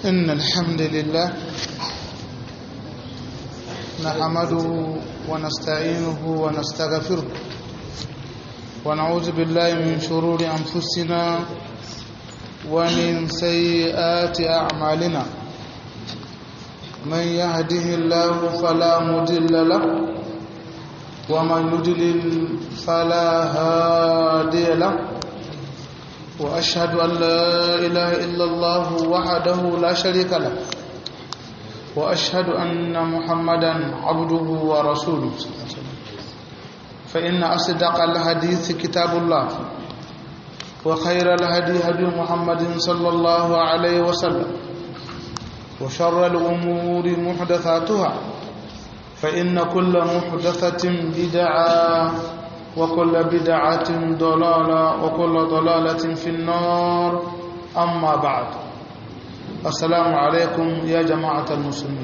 إن الحمد لله نحمده ونستعينه ونستغفره ونعوذ بالله من شرور أنفسنا ومن سيئات أعمالنا من يهده الله فلا مضل له ومن يضلل فلا هادي له وأشهد أن لا إله إلا الله وحده لا شريك له وأشهد أن محمدا عبده ورسوله فإن أصدق الحديث كتاب الله وخير الهدي هدي محمد صلى الله عليه وسلم وشر الأمور محدثاتها فإن كل محدثة بدعة وكل بدعة ضلالة وكل ضلالة في النار أما بعد السلام عليكم يا جماعة المسلمين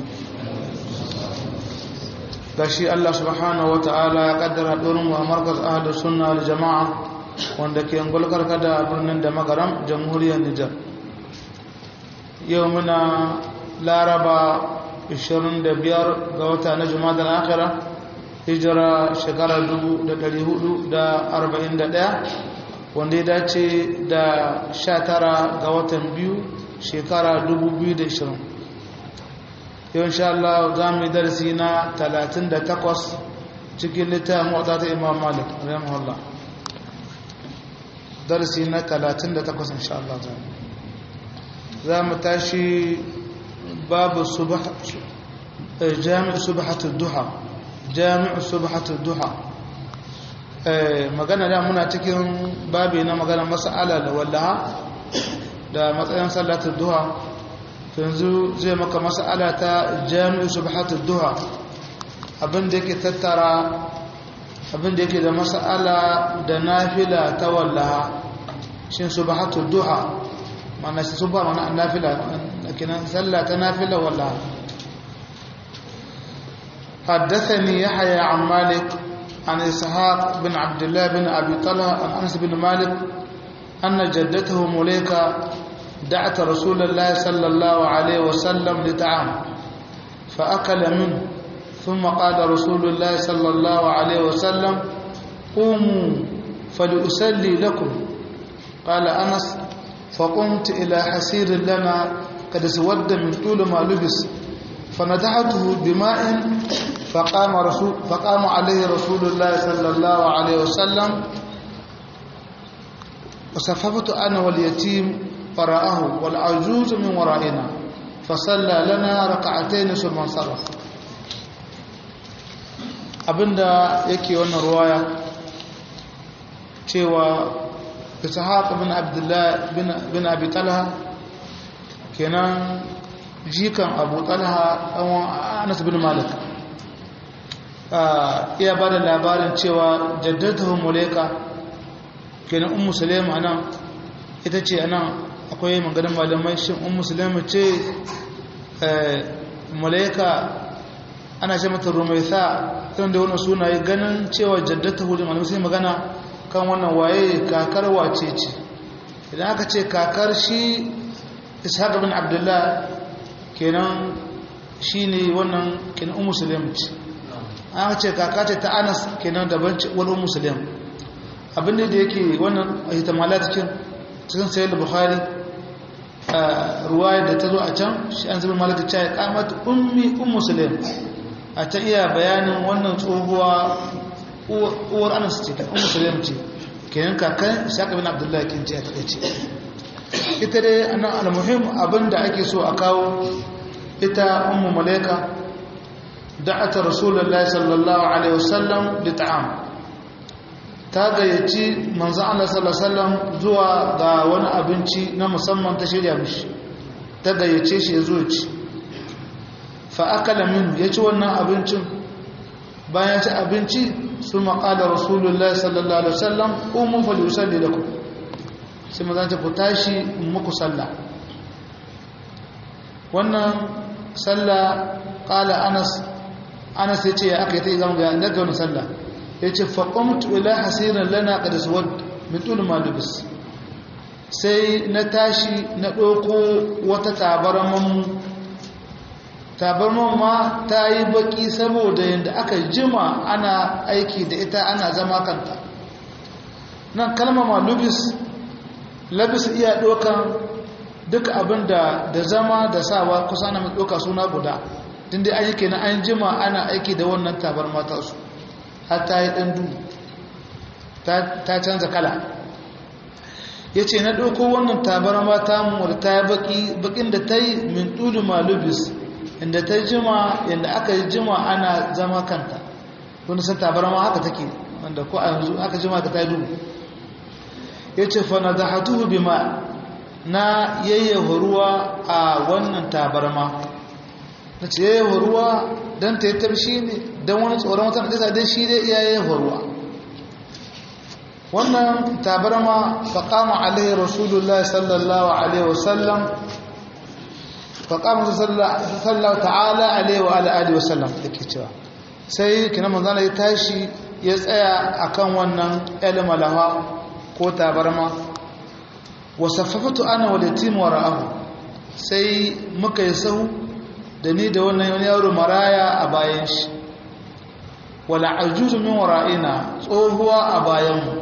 gashi Allah subhanahu wata'ala ya kaddara durin wa markaz ahlus sunna wal jama'a wanda ke ngulkar kada birnin da magaram jamhuriyar Nijar yau muna laraba 25 ga wata na juma'a akhira hijira shekara 441 wanda ya dace da 19 ga watan biyu shekara 2020 yau insha Allah za mu yi darasi na 38 cikin littafin wata ta imam malik rahimahullah darasi na 38 insha Allah za mu tashi babu jami'u subhatul duha jami'u subhatul duha magana da muna cikin babi na magana mas'ala da wallaha da matsayin sallatul duha yanzu zai maka mas'ala ta jami'u subhatul duha abinda yake tattara abinda yake da mas'ala da nafila ta wallaha shin subhatul duha mana shi subha mana nafila kinan sallah ta nafila wallaha حدثني يحيى عن مالك عن إسحاق بن عبد الله بن أبي طلحة عن أنس بن مالك أن جدته مليكة دعت رسول الله صلى الله عليه وسلم لطعام فأكل منه ثم قال رسول الله صلى الله عليه وسلم قوموا فلأسلي لكم قال أنس فقمت إلى حسير لنا قد اسود من طول ما لبس فنتحته بماء فقام, رسول فقام عليه رسول الله صلى الله عليه وسلم وصففت أنا واليتيم وراءه والعجوز من ورائنا فصلى لنا ركعتين ثم انصرف abinda yake wannan ruwaya cewa ishaq bin abdullah bin abi talha kenan jikan abu talha ɗan anas bin malik iya ba da labarin cewa jaddatahu mulaika kenan un musulmi anan ita ce anan akwai maganin malamai shin un musulmi ce mulaika ana ce mata rumaisa tun da wani sunaye ganin cewa jaddatahu da malamai sai magana kan wannan waye kakar wace ce idan aka ce kakar shi ishaq bin abdullah kenan shi ne wannan kenan un musulmi ce an ce kaka ce ta anas kenan daban wani musulun abinda da yake wannan hitamala cikin cikin sayar da buhari ruwayar da ta zo a can shi an zama malaka cewa ya kamata ummi un musulun a ta iya bayanin wannan tsohuwa uwar anas ce un musulun ce kenan kakan shaƙa bin abdullahi kin ce a taƙaice ita dai annan almuhim abinda ake so a kawo ita ummu malaika da'ata rasulullahi sallallahu alaihi wasallam da ta'am ta gayyaci manzo Allah sallallahu alaihi wasallam zuwa ga wani abinci na musamman ta shirya mishi ta gayyace shi ya zo ci fa akala min ya ci wannan abincin bayan ci abinci su maƙala rasulullahi sallallahu alaihi wasallam umu fa yusalli lakum sai manzo ta ku tashi muku sallah wannan sallah qala anas anas ya ce ya aka yi ta zama ga daga wani sallah ya ce faƙomtu ila hasirin lana ƙadis wadda min tulu malubis sai na tashi na ɗauko wata tabarmanmu tabarman ma ta yi baki saboda yadda aka jima ana aiki da ita ana zama kanta nan kalmama lubis labis iya ɗaukan duk abin da da zama da sawa kusa na mai ɗauka suna guda din dai aiki na an jima ana aiki da wannan tabarma ta su har ta yi ɗan duhu ta canza kala ya ce na ɗauko wannan tabarma ta mu ta yi baƙin da ta yi min ɗulu malubis inda ta jima yadda aka yi jima ana zama kanta wani san tabarma haka take wanda ko a yanzu aka jima ka ta yi duhu ya ce fana da hatuhu bi ma na yayyafa ruwa a wannan tabarma na ce yayyafa ruwa don ta yi tarshi ne don wani tsoron wata na don shi dai iya yayyafa ruwa wannan tabarma faƙama alaihi rasulullah sallallahu alaihi wasallam faƙama sallallahu ta'ala alaihi wa alaihi wasallam da ke cewa sai kina manzana ya tashi ya tsaya akan wannan ilmalawa ko tabarma wasaffafatu ana wadatin wara'ahu sai muka yi sahu da ni da wannan wani yaro maraya a bayan shi wala ajuzu min wara'ina tsohuwa a bayanmu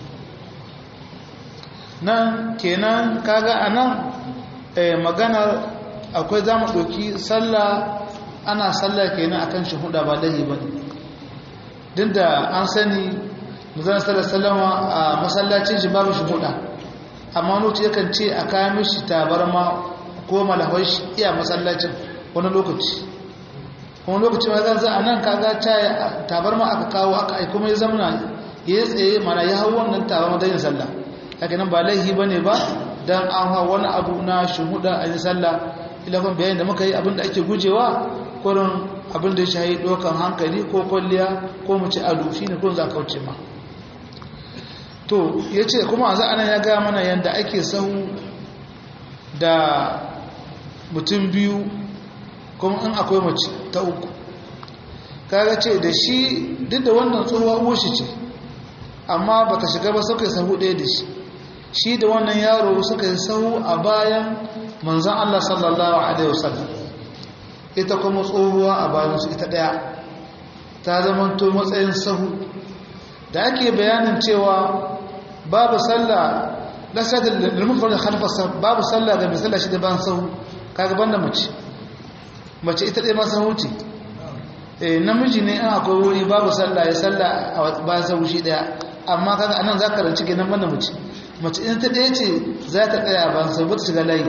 nan kenan kaga anan eh, maganar akwai za mu ɗauki sallah ana sallah kenan akan shi huda ba lahi ba ne duk da an sani muzan sallar sallama a masallacin shi babu shi huda amma nuci yakan ce a kayan mishi tabarma ko malahwai shi iya masallacin wani lokaci wani lokaci ma zan za a nan kaga tabarma aka kawo aka aiko mai zamana ya tsaye mana ya hau wannan tabarma don yin sallah haka nan ba laihi ba ne ba don an hau wani abu na shuhuda a yin sallah ilafin bayan da muka yi abinda ake gujewa kurin abinda ya shahi ɗaukan hankali ko kwalliya ko mace ado shi ne kurin za kauce ma to ya ce kuma a za'anan ya gaya mana yadda ake sahu da mutum biyu kuma in akwai mace ta uku kaga ce da shi duk da wannan tsohuwa uwashi ce amma ba ta shiga ba suka yi sahu ɗaya da shi shi da wannan yaro suka yi sahu a bayan manzan Allah sallallahu Alaihi wasallam ita kuma tsohuwa a bayansu ita ɗaya ta zamanto matsayin sahu da ake bayanin cewa babu sallah lasa da lalmufar da halfasa babu sallah ga mai sallah shi da ban sahu kaga banda mace mace ita ɗaya masu huce namiji ne an akwai wuri babu sallah ya sallah a bayan sahu shi ɗaya amma kaga anan za ka ranci kenan banda mace mace in ta ɗaya ce za ta ɗaya ban sahu ta shiga layi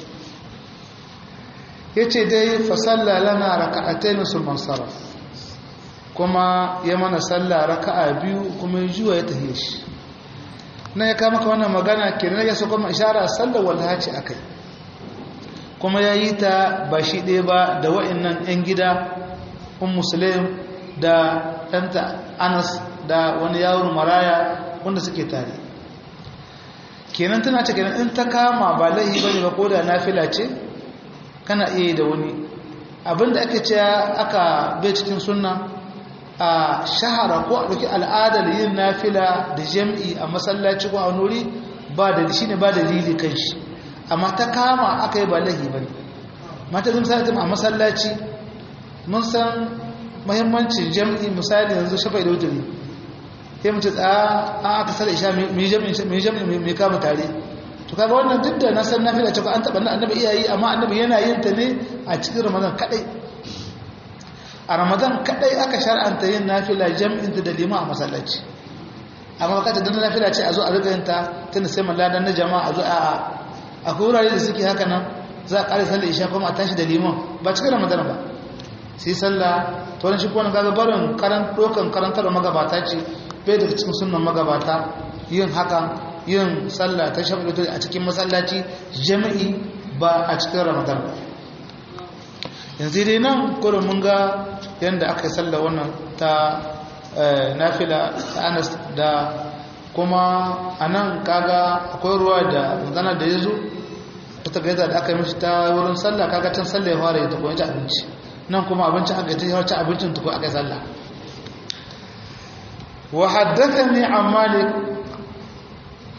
ya ce dai fasalla lana raka'atai na sulman sarraf kuma ya mana salla raka'a biyu kuma ya juwa ya tafiye shi na ya kama ka wannan magana kenan ya kuma ishara sallar wallaha ce akai kuma ya yi ta ba shi ɗaya ba da wa'annan 'yan gida un musulun da ɗanta anas da wani yawon maraya wanda suke tare kenan tana ce kenan in ta kama ba laihi ba ne ba ko da nafila ce kana iya yi da wani abinda ake ce aka bai cikin sunna a shahara ko a ɗauki al'adar yin nafila da jam'i a masallaci ko a nuri ba da shi ne ba da lili kan shi amma ta kama aka yi ba lahi ba ne mata zai misali a masallaci mun san mahimmancin jam'i misali yanzu shafa da wuturi sai mace tsaya an aka sala isha mai jam'i mai kama tare to kaga wannan duk da na san nafila ce ko an taɓa na annabi iyayi amma annabi yana yin ta ne a cikin ramadan kaɗai a ramadan kadai aka shar'anta yin nafila jam'in da lima a masallaci amma bakata dan nafila ce a zo a riga yin ta tunda sai malladan na jama'a a zo a a wurare da suke haka nan za a kare sallar isha kuma a tashi da liman ba cikin ramadan ba sai sallah to wannan shi ko wannan kaga barin karan dokan karantar magabata ce bai daga cikin sunnan magabata yin haka yin sallah ta shafi a cikin masallaci jami'i ba a cikin ramadan ba yanzu dai nan kurin mun ga yadda aka yi sallah wannan ta nafila ta anas da kuma a nan kaga akwai ruwa da magana da ya zo ta gaida da aka yi mishi ta wurin sallah kaga can sallah ya fara ya tafi ci abinci nan kuma abincin aka yi ta abincin tuku aka yi sallah wa haddathani an malik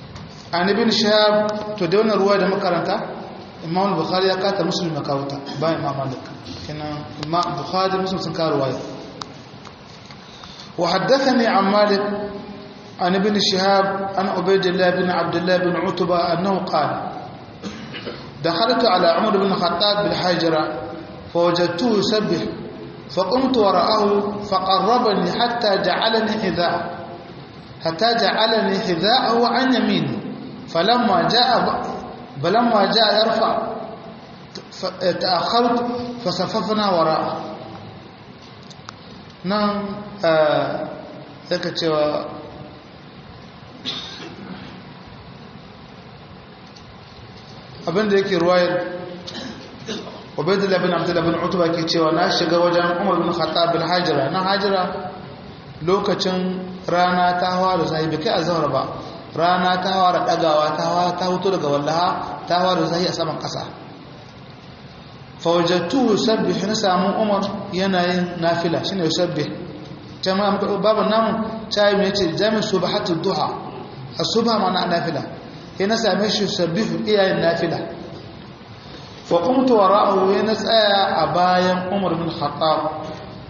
an ibn shahab to da wannan ruwa da makaranta imam bukhari ya kata muslim ya kawo ta bayan imam malik kenan imam bukhari muslim sun kawo ruwaya wa haddathani an malik an ibn shihab an ubaydillah bin abdullah bin utba annahu qala دخلت على عمر بن الخطاب بالحجرة فوجدته يسبح فقمت وراءه فقربني حتى جعلني حذاء حتى جعلني حذاءه عن يميني فلما جاء فلما جاء يرفع تأخرت فصففنا وراءه نعم ذلك cewa abinda yake ruwayar ubaidullah bin abdullah bin utuba ke cewa na shiga wajen umar bin khattab bin hajira na hajira lokacin rana ta hawa da sahi bai kai azhar ba rana ta hawa da dagawa ta hawa ta huto daga wallaha ta hawa da sahi a saman kasa fawajattu yusabbih na samu umar yanayin nafila shine yusabbih jama'a babu namu tayi mai yace jami subhatud duha as-subha ma'ana nafila yana same shi yusabbih iyayen nafila fa qumtu wara'ahu yana tsaya a bayan umar bin khattab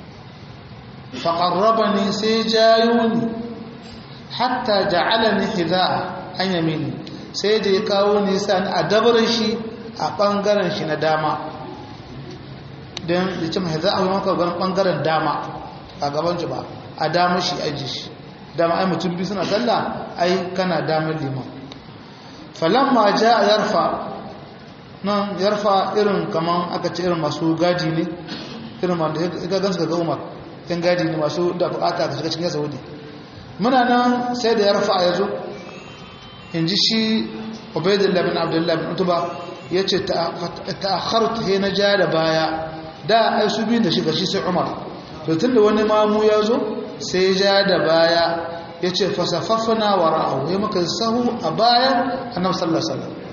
fa qarrabani sai jayuni hatta ja'alani hidaa an yamini sai da ya kawo ni sani a dabarin shi a bangaren shi na dama don da ce mai za'a maka ganin bangaren dama a gaban shi ba a dama shi aji shi dama ai mutum biyu suna sallah ai kana damar liman falamma ja a yarfa nan yarfa irin kaman aka ce irin masu gadi ne irin wanda ya gansu ga umar yan gadi ne masu da bukata ka shiga cikin yasa wudi muna nan sai da yarfa ya zo in ji shi ubaidullah bin abdullah bin utuba ya ce ta'akhartu he na ja da baya da ai su biyu da shiga shi sai umar to tun da wani mamu ya zo sai ja da baya ya ce fasafafana wa ra'ahu ya maka sahu a bayan annabi sallallahu alaihi wasallam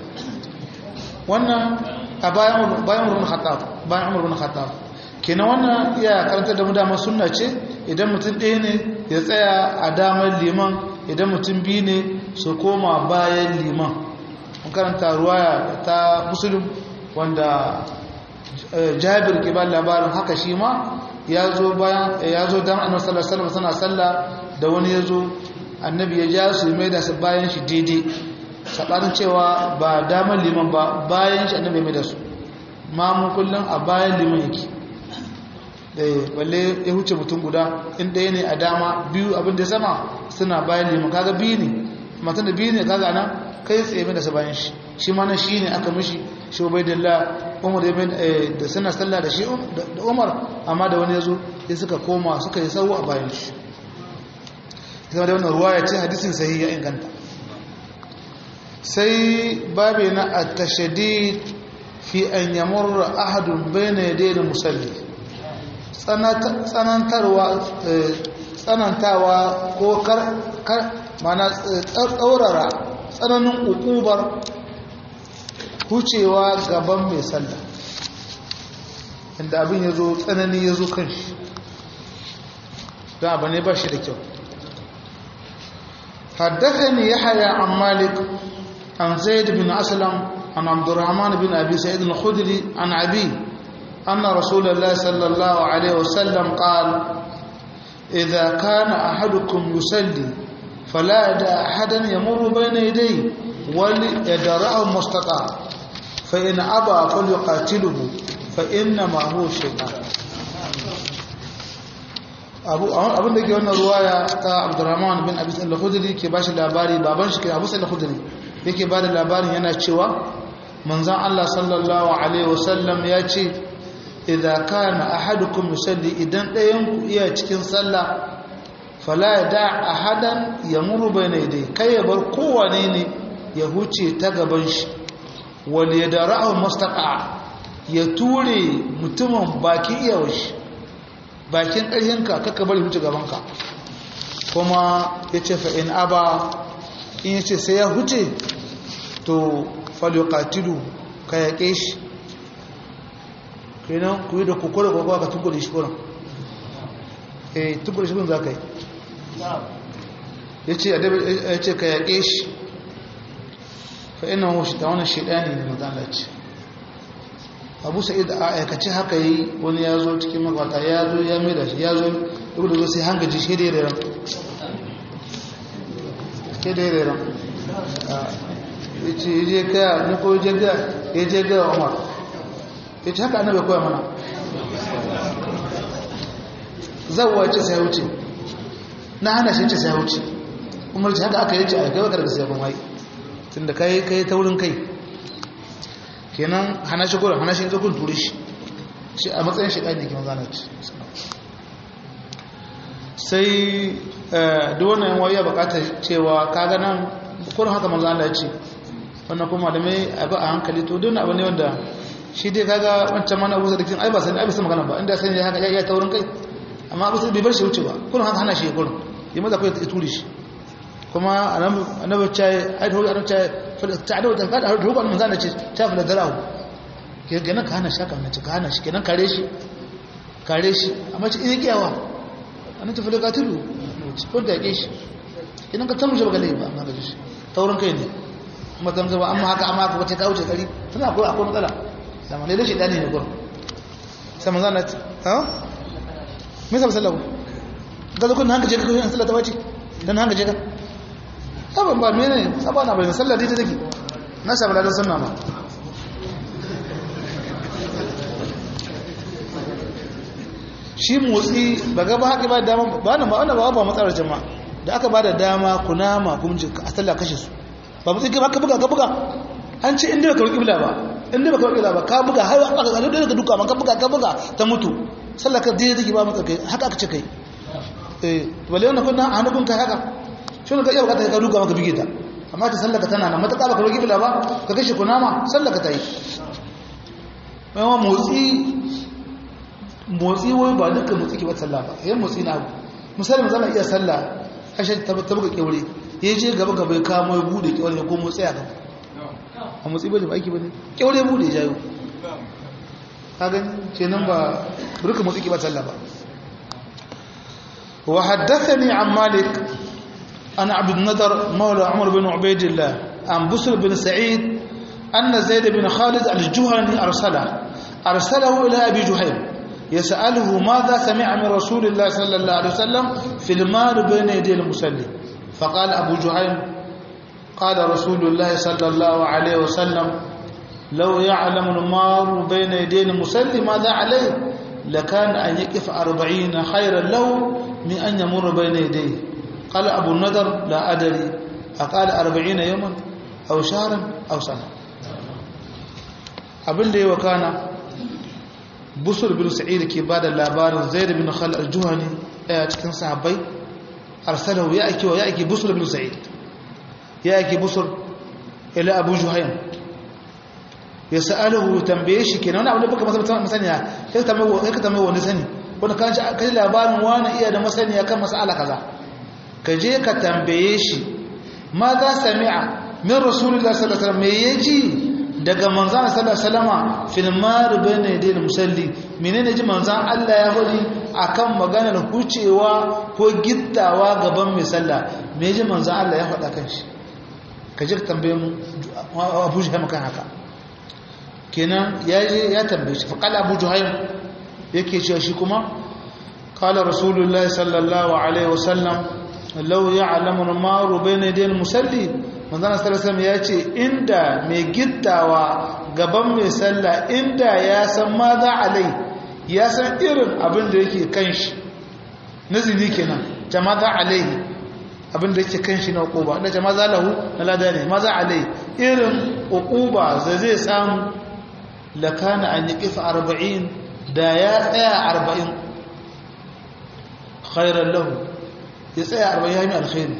wannan a bayan bayan umar bin khattab bayan umar bin khattab kenan wannan iya karanta da mu dama sunna ce idan mutum ɗaya ne ya tsaya a damar liman idan mutum biyu ne su koma bayan liman mun karanta ruwaya ta musulun wanda jabir ke ba labarin haka shi ma ya zo bayan ya zo dan annabi sallallahu alaihi wasallam sana sallah da wani ya zo annabi ya ja su mai da su bayan shi daidai sabanin cewa ba damar liman ba bayan shi annabi mai da su ma mu kullun a bayan liman yake eh balle ya huce mutum guda in ɗaya ne a dama biyu abin da sama suna bayan liman kaga biyu ne matan da biyu ne kaga nan kai tsaye mai da su bayan shi shi ma na shi ne aka mishi shi ubaidillah umar da suna sallah da shi da umar amma da wani ya zo ya suka koma suka yi sau a bayan shi zama da wannan ruwa ya ce hadisin sahi ya inganta sai babe na a tashadi fi an yamurra ahadun bayna yadda da musalli tsanantawa ko kar mana tsaurara tsananin ukubar hucewa gaban mai sallah inda abin ya zo tsanani ya zo kan shi don abu ne ba shi da kyau حدثني يحيى عن مالك عن زيد بن أسلم عن عبد الرحمن بن أبي سعيد الخدري عن أبيه أن رسول الله صلى الله عليه وسلم قال إذا كان أحدكم يصلي فلا يدع أحدا يمر بين يديه وليدرعه مستطاع فإن أبى فليقاتله فإنما هو شيطان abin da ke wannan ruwaya ta abdurrahman bin abu sa'id al-khudri ke bashi labari baban shi ke abu sa'id al-khudri yake ba da labarin yana cewa manzon Allah sallallahu alaihi wasallam ya ce idza kana ahadukum yusalli idan ɗayan ku iya cikin sallah fala yada ahadan yamuru bayna yadayhi kai ya bar kowane ne ya huce ta gaban shi wal yadra'u mustaqa ya ture mutumin baki iyawar shi bakin ƙarhinka kaka bari huce gabanka kuma ya ce fa'in aba in ya ce sai ya huce to falyokatilu ka yaƙe shi kenan ku yi da kukura kwakwa ka tukule shi kuran eh tukule shi kun za ka yi ya ce ka yaƙe shi fa ina hu shi da wannan shaidani ne manzo Allah ce Abu Sa'id a aikace haka yi wani ya zo cikin makwata ya zo ya mai da shi ya zo duk da zo sai hangaji shi da ran ke da ran ya ce ya je gaya na ko ya je gaya ya je gaya Umar ya ce haka annabi koya mana zawwa ce sai wuce na hana shi ce sai wuce umar ce haka aka yi ce a kai wakar da sai ban wai tun da kai kai ta wurin kai kenan hana shi gurin hana shi ya kun ture shi shi a matsayin shi ɗani kenan zana ci sai duk wannan yan ya bukatar cewa kaga nan kurin haka manzo Allah ya ce wannan kuma da mai abu a hankali to duk abu ne wanda shi dai kaga wancan mana abu da kin ai ba sani ai ba san magana ba inda sai ya haka ya ta wurin kai amma abu sai bai bar shi wuce ba kurin haka hana shi kurin yi maza kai ya ture shi kuma annabi ce ai to annabi ce ta'adu da kada har ruban manzo ce ta fara darahu kenan ka hana shaka na ka hana shi kenan kare shi kare shi amma ce in kiyawa annabi ta fara katilu ko da yake shi kenan ka tamu ba galai ba amma ga shi taurin kai ne kuma tamza ba amma haka amma haka wace ka wuce kari tana akwai akwai matsala sama ne da shi dani ne gurin sai manzo Allah ha me sa sallahu ga zo kun hanga je ka kai sallah ta bace dan hanga je ka saban ba mene saba na bayan sallah dai take na sabu da sunna ma shi motsi ba ga ba haka ba dama ba na ba wannan ba ba matsalar jama'a da aka ba da dama kunama kuma a sallah kashe su ba motsi ka buga ka buga an ce inda ka roki bila ba inda baka roki ba ka buga har aka ga da duka ma ka buga ka buga ta mutu sallah ka dai take ba maka kai haka aka ce kai eh balle wannan kunna hannun kai haka shi ne ka iya bukata ka duka maka bige ta amma ta sallaka tana nan mataka baka roki bila ba ka kashe kunama sallaka ta yi yawan motsi motsi wai ba dukkan motsi ke ba sallah ba yan motsi na abu misali mu zama iya sallah kashe ta buga kyaure ya je gaba gaba ya kamo ya bude kyaure ya komo tsaya gaba a motsi bane ba aiki bane kyaure bude ya jayo ka gani kenan ba dukkan motsi ke ba sallah ba wa haddathani an malik أنا عبد النذر مولى عمر بن عبيد الله عن بسر بن سعيد أن زيد بن خالد الجهني أرسله أرسله إلى أبي جهيم يسأله ماذا سمع من رسول الله صلى الله عليه وسلم في المال بين يدي المسلم فقال أبو جهيم قال رسول الله صلى الله عليه وسلم لو يعلم المار بين يدي المسلم ماذا عليه لكان أن يقف أربعين خيرا له من أن يمر بين يديه قال أبو النذر لا أدري أقال أربعين يوما أو شهرا أو سنة abin da ya wakana busur bin sa'id ke ba da labarin zaid bin khal al-juhani daya cikin sahabbai arsalahu ya ake ya ake busur bin sa'id ya ake busur ila abu juhaym ya sa'aluhu tambaye shi kenan wani abu da baka masa masaniya kai ka tambaye kai ka tambaye wani sani wanda kan ji kai labarin wani iya da masaniya kan mas'ala kaza ka je ka tambaye shi ma za sami'a min rasulullahi sallallahu alaihi wasallam me yaji daga manzan sallallahu alaihi wasallama fil mar bayna yaday musalli menene ji manzan Allah ya hori akan maganar hucewa ko gittawa gaban mai sallah me ji manzan Allah ya faɗa kan shi ka je ka tambaye mu Abu Juhaym kan haka kenan ya je ya tambaye shi fa qala Abu Juhaym yake cewa shi kuma qala rasulullahi sallallahu alaihi wasallam law ya'lamu al-maru bayna yaday musalli manzana sarasam ya ce inda mai gittawa gaban mai sallah inda ya san ma za a lai ya san irin abin da yake kan shi nazili kenan jama za a lai abin da yake kan shi na ukuba da jama za lahu na lada ne ma za a lai irin ukuba da zai samu lakana an yi kifa arba'in da ya tsaya arba'in khairar lahu ya tsaya arba'in ya yi alkhairu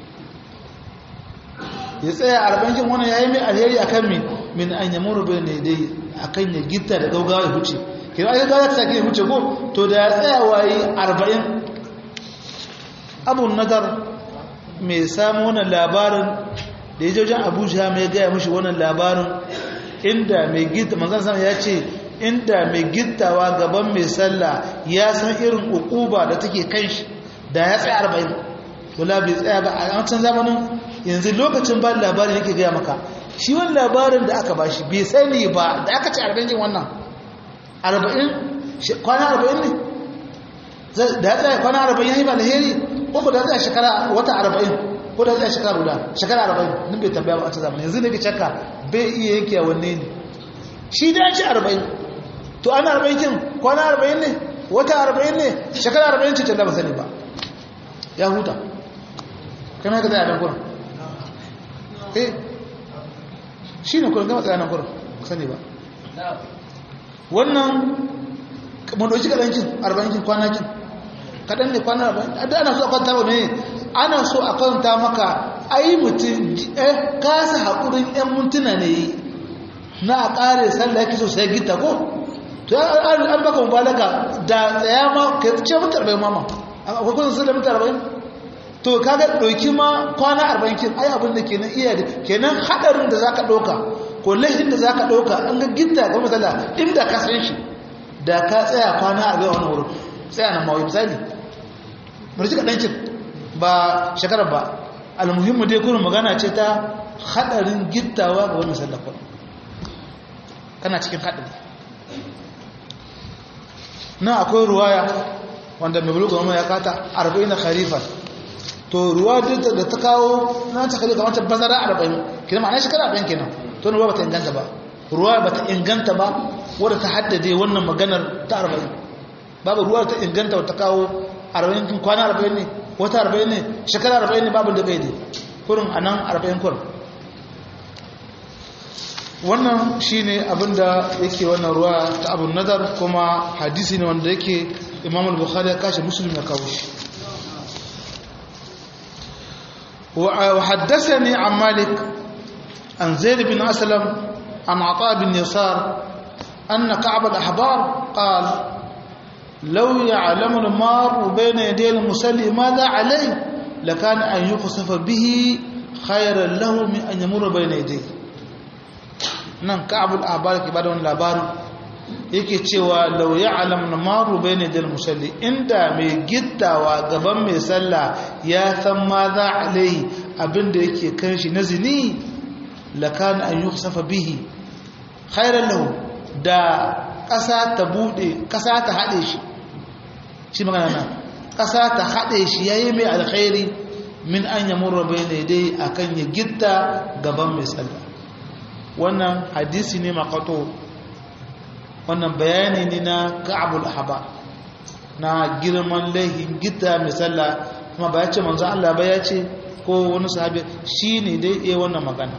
ya tsaya arba'in wannan yayi mai alheri akan min min an yamuru bai ne dai akan ya gita da gaugawa ya huce kai ai gaugawa ta sake huce ko to da ya tsaya wayi arba'in abu nadar mai samu wannan labarin da ya je wajen abuja mai gaya mishi wannan labarin inda mai gita manzon sama ya ce inda mai gittawa gaban mai sallah ya san irin ukuba da take kan shi da ya tsaya arba'in wala bai tsaya ba a wancan zamanin yanzu lokacin ba labarin yake gaya maka shi wani labarin da aka bashi bai sani ba da aka ce arba'in jin wannan arba'in kwana arba'in ne da ya tsaya kwana arba'in ya yi ba alheri ko da ya tsaya shekara wata arba'in ko da ya tsaya shekara guda shekara arba'in nun bai tambaya ba a ta zamani yanzu ne ke cakka bai iya yanke wanne ne shi da ya ci arba'in to ana arba'in kin kwana arba'in ne wata arba'in ne shekara arba'in ce da ba sani ba ya huta kana ka tsaya nan kurin eh shi ne kurin gama tsaya nan kurin ku sani ba wannan mun ɗauki kaɗancin arba'in kwanakin kaɗan ne kwanan arba'in da ana so a kwanta wa ne ana so a kwanta maka ai mutum kasa haƙurin 'yan mintuna ne yi na a ƙare sallah yake so sai gita ko to an baka mubalaga da tsaya ma ka ce mutu arba'in mama akwai kusan sallah mutu arba'in to kaga ɗauki ma kwana arba'in kin ai abin da kenan iya da kenan haɗarin da za ka ɗauka ko laifin da za ka ɗauka an ga gita ga matsala inda ka san shi da ka tsaya kwana arba'in wani wurin tsaya na mawai misali murci ka ɗancin ba shekarar ba almuhimmu dai kurin magana ce ta haɗarin gittawa ga wani sallakon kana cikin haɗari na akwai ruwaya wanda mai bulu gama ya kata arba'in na kharifa to ruwa duk da ta kawo na ta khalifa wata bazara arba'in kina ma'ana shekara arba'in kenan to ruwa ba ta inganta ba ruwa ba ta inganta ba wadda ta haddade wannan maganar ta arba'in babu ruwa ta inganta wata kawo arba'in kin kwana arba'in ne wata arba'in ne shekara arba'in ne babu da bai ne kurin a nan arba'in kurin wannan shi ne abinda yake wannan ruwa ta abun nazar kuma hadisi ne wanda yake imam al-bukhari ya kashe musulmi ya kawo shi وحدثني عن مالك عن زيد بن أسلم عن عطاء بن يسار أن كعب الأحبار قال لو يعلم المار بين يدي المسلي ماذا عليه لكان أن يقصف به خيرا له من أن يمر بين يديه nan ka'abul ahbar ke bada wani labarin yake cewa law ya'lam namaru bayna dal musalli inda mai gittawa gaban mai sallah ya san ma za alai abinda yake kan shi na zini lakan an yukhsafa bihi khairan lahu da ƙasa ta bude ƙasa ta haɗe shi shi magana nan ƙasa ta haɗe shi yayi mai alkhairi min an yamurra bayna dai akan ya gitta gaban mai sallah wannan hadisi ne makato wannan bayani ne na ka'abul ahaba na girman laihin gita misalla kuma ba ya ce manzo Allah ba ya ce ko wani sahabi shi ne dai iya wannan magana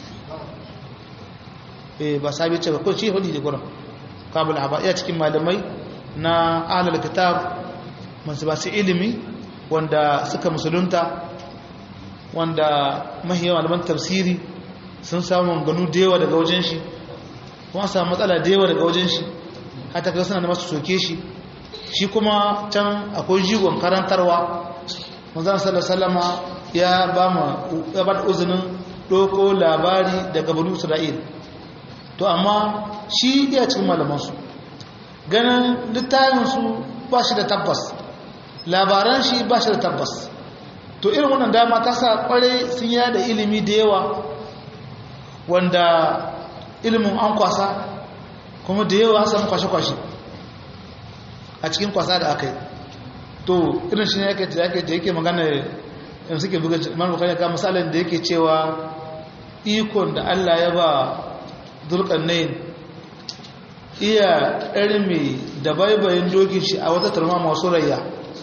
eh ba sahabi ce ba ko shi hudu da gurin ka'abul ahaba iya cikin malamai na ahlul kitab masu ba su ilimi wanda suka musulunta wanda mahiyawa malaman tafsiri sun samu ganu da yawa daga wajen shi kuma samu matsala da yawa daga wajen shi hata kai suna da masu soke shi shi kuma can akwai jigon karantarwa manzan sallama ya ba mu ya ba da uzinin ɗauko labari daga banu isra'il to amma shi iya cikin malamansu ganin littafinsu ba shi da tabbas labaran shi ba shi da tabbas to irin wannan dama ta sa kwarai sun yada ilimi da yawa wanda ilimin an kwasa kuma da yawa samun kwashe-kwashe a cikin kwasa da aka yi to irin shi ne yake da yake magana yin suke buga man bukari ka misalin da yake cewa ikon da allah ya ba dulkan nayin iya ɗarmi da baibayin dokin shi a wata turma masu rayya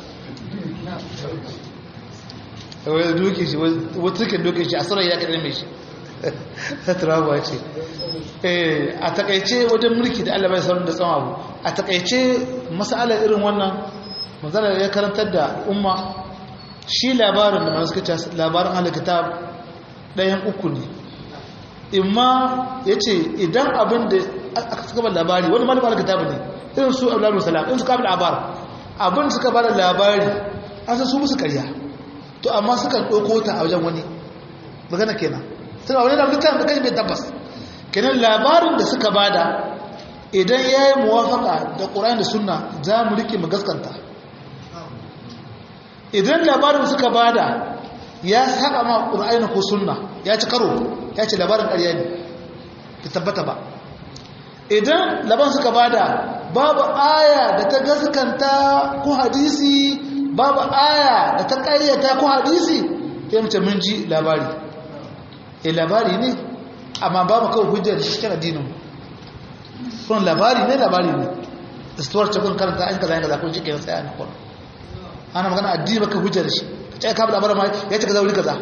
wata dokin shi wata dokin shi a surayya ka ɗarmi shi turawa ce a takaice wajen mulki da Allah bai saurin da tsawon abu a takaice masalar irin wannan matsalar ya karantar da umma shi labarin da masu kaca labarin halikitab ɗayan uku ne imma ya ce idan abin da aka suka bar labari wani malamin halikitab ne irin su abu labarin salam in su kama labar abin suka bar labari an san su musu karya to amma suka ɗauko ta a wajen wani magana kenan suna wani da littafin da kai bai tabbas kenan labarin da suka bada idan ya yi muwafaka da ƙura'in da suna za mu rike mu gaskanta idan labarin suka bada ya saba ma ƙura'in ko suna ya ci karo ya ce labarin ƙarya ne ta tabbata ba idan laban suka bada babu aya da ta gaskanta ko hadisi babu aya da ta ƙaryata ko hadisi ya mace mun ji labari e labari ne amma babu kawai hujjar da cikin addinin kun labari ne labari ne istuwar cikin karanta an kaza yanka zakon shi ke tsaya na kwallo ana magana addini baka hujjar shi ka ce ka labarin ma ya ce kaza wuri kaza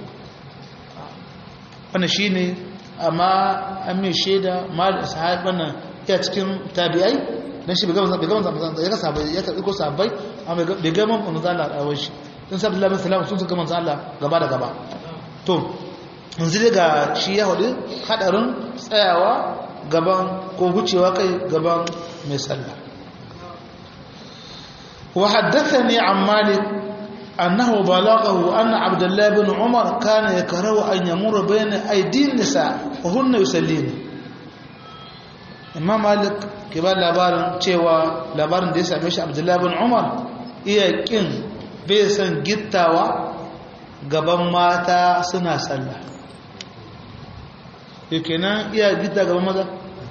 wannan shi ne amma an mai shaida mal sahab wannan ya cikin tabi'ai dan shi bai gama bai gama ya ka sabai ya karbi ko sabai amma bai gama mun zalla a rawar shi dan sabbi Allah sallam sun suka manzo Allah gaba da gaba to yanzu dai ga shi ya hudu hadarin tsayawa gaban ko wucewa kai gaban mai sallah wa haddathani an malik أنه بلغه أن عبد الله بن عمر كان يكره أن يمر بين أيدي النساء وهن يسلين إمام مالك كبار labarin cewa labarin da ya same shi Abdullahi bin Umar iya kin bai san gittawa gaban mata suna sallah yake nan iya gitta gaban maza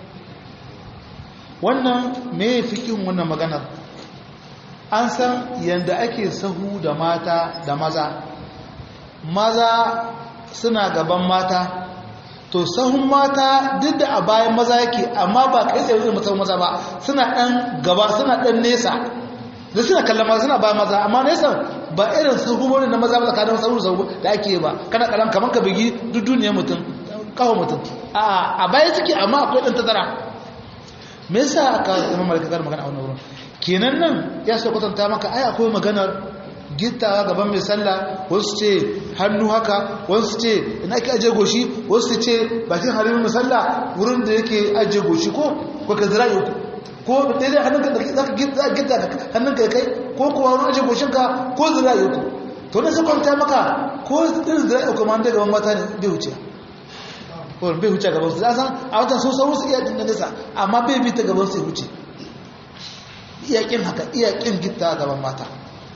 wannan me fikin wannan maganar an san yadda ake sahu da mata da maza maza suna gaban mata to sahun mata duk da a bayan maza yake amma ba kai tsaye zai mutum maza ba suna ɗan gaba suna ɗan nesa da suna kallon maza suna bayan maza amma nesa ba irin sahu wani na maza ba tsakanin sahu sahu da ake ba kana kalan kamar ka bigi duk duniyar mutum kawo mutum a baya suke amma akwai ɗan tazara me yasa aka imam malaka magana a wannan wurin kenan nan ya so kwatanta maka ai akwai maganar gittawa gaban mai sallah wasu ce hannu haka wasu ce ina ake aje goshi wasu ce bakin harimin mai sallah wurin da yake aje goshi ko ko ka zira uku ko daidai hannunka da za ka gitta hannunka ya kai ko kuwa wurin aje goshinka ko zira uku to na sai kwanta maka ko irin zira uku ma daga mata ne bai wuce ko bai wuce gaban su san a watan sun sauru su iya dinga nesa amma bai bi ta gaban su ya wuce iyakin haka iyakin gitta gaban mata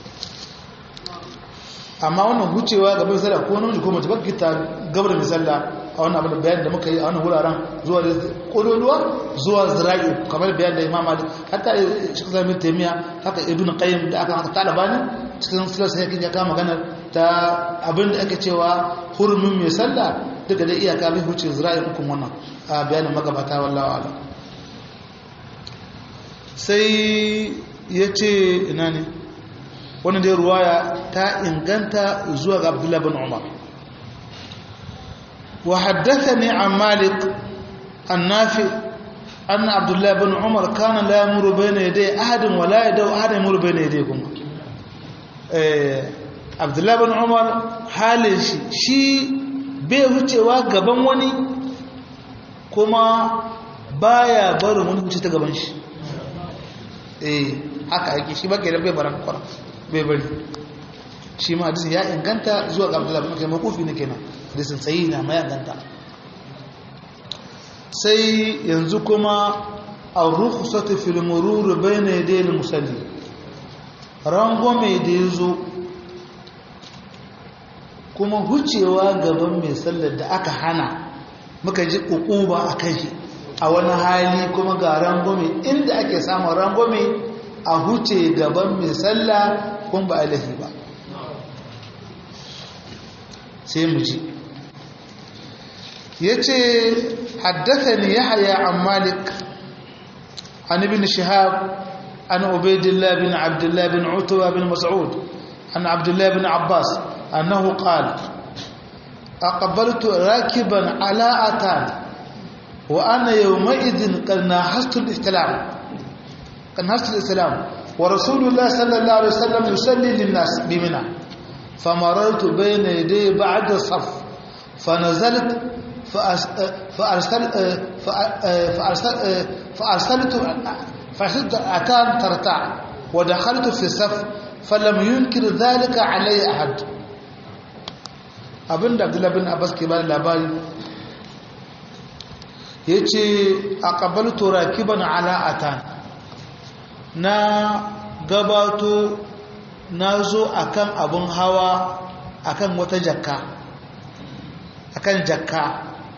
amma wannan hucewa gaban misalla ko namiji ko mace ba gitta gabar misalla a wannan abin da bayan da muka yi a wannan wuraren zuwa da kololuwa zuwa zira'i kamar bayan da imam malik hatta shi ka zama taimiya haka ibn qayyim da aka haka talabani cikin silar sai ya kama magana ta abin da ake cewa hurumin mai sallah duka da iyaka bai huce zira'i hukun wannan a bayanin magabata wallawa alam sai ya ce ina ne wani dai ruwaya ta inganta zuwa ga abdullahi bin umar wa haddasa ne an malik an nafi an abdullahi bin umar kana la yamuru bayna yaday ahadin wa la yadaw ahadin yamuru bayna yaday kuma abdullahi bin umar halin shi shi bai wucewa gaban wani kuma baya barin wani wuce ta gaban shi eh haka yake shi baka da bai baran kwara bai bari shi ma hadisin ya inganta zuwa ga Abdullah bin Kayyim makufi ne kenan hadisin sayi na mai inganta sai yanzu kuma ar-rukhsatu fil murur bayna yaday al-musalli rangwame da yazo kuma hucewa gaban mai sallar da aka hana muka ji ukuba akan shi a wani hali kuma ga rangwame inda ake samun rangwame a huce gaban mai sallah kun ba alahi ba sai mu ji ya ce haddasa ne ya haya an malik an ibn shihab an ubaidillah bin abdullah bin utuwa bin mas'ud an abdullah bin abbas annahu qala aqbaltu rakiban ala atan وأنا يومئذ قد ناحست الإسلام قد ناحست الإسلام ورسول الله صلى الله عليه وسلم يصلي للناس بمنى فمررت بين يدي بعد الصف فنزلت فأرسل فأرسل فأرسلت فأرسلت أتان ترتع ودخلت في الصف فلم ينكر ذلك علي أحد abin da abdullahi bin abbas ke bada labari ya ce a ƙabalto rakiban ala'atan na gabato na zo akan abin hawa akan wata jakka akan jakka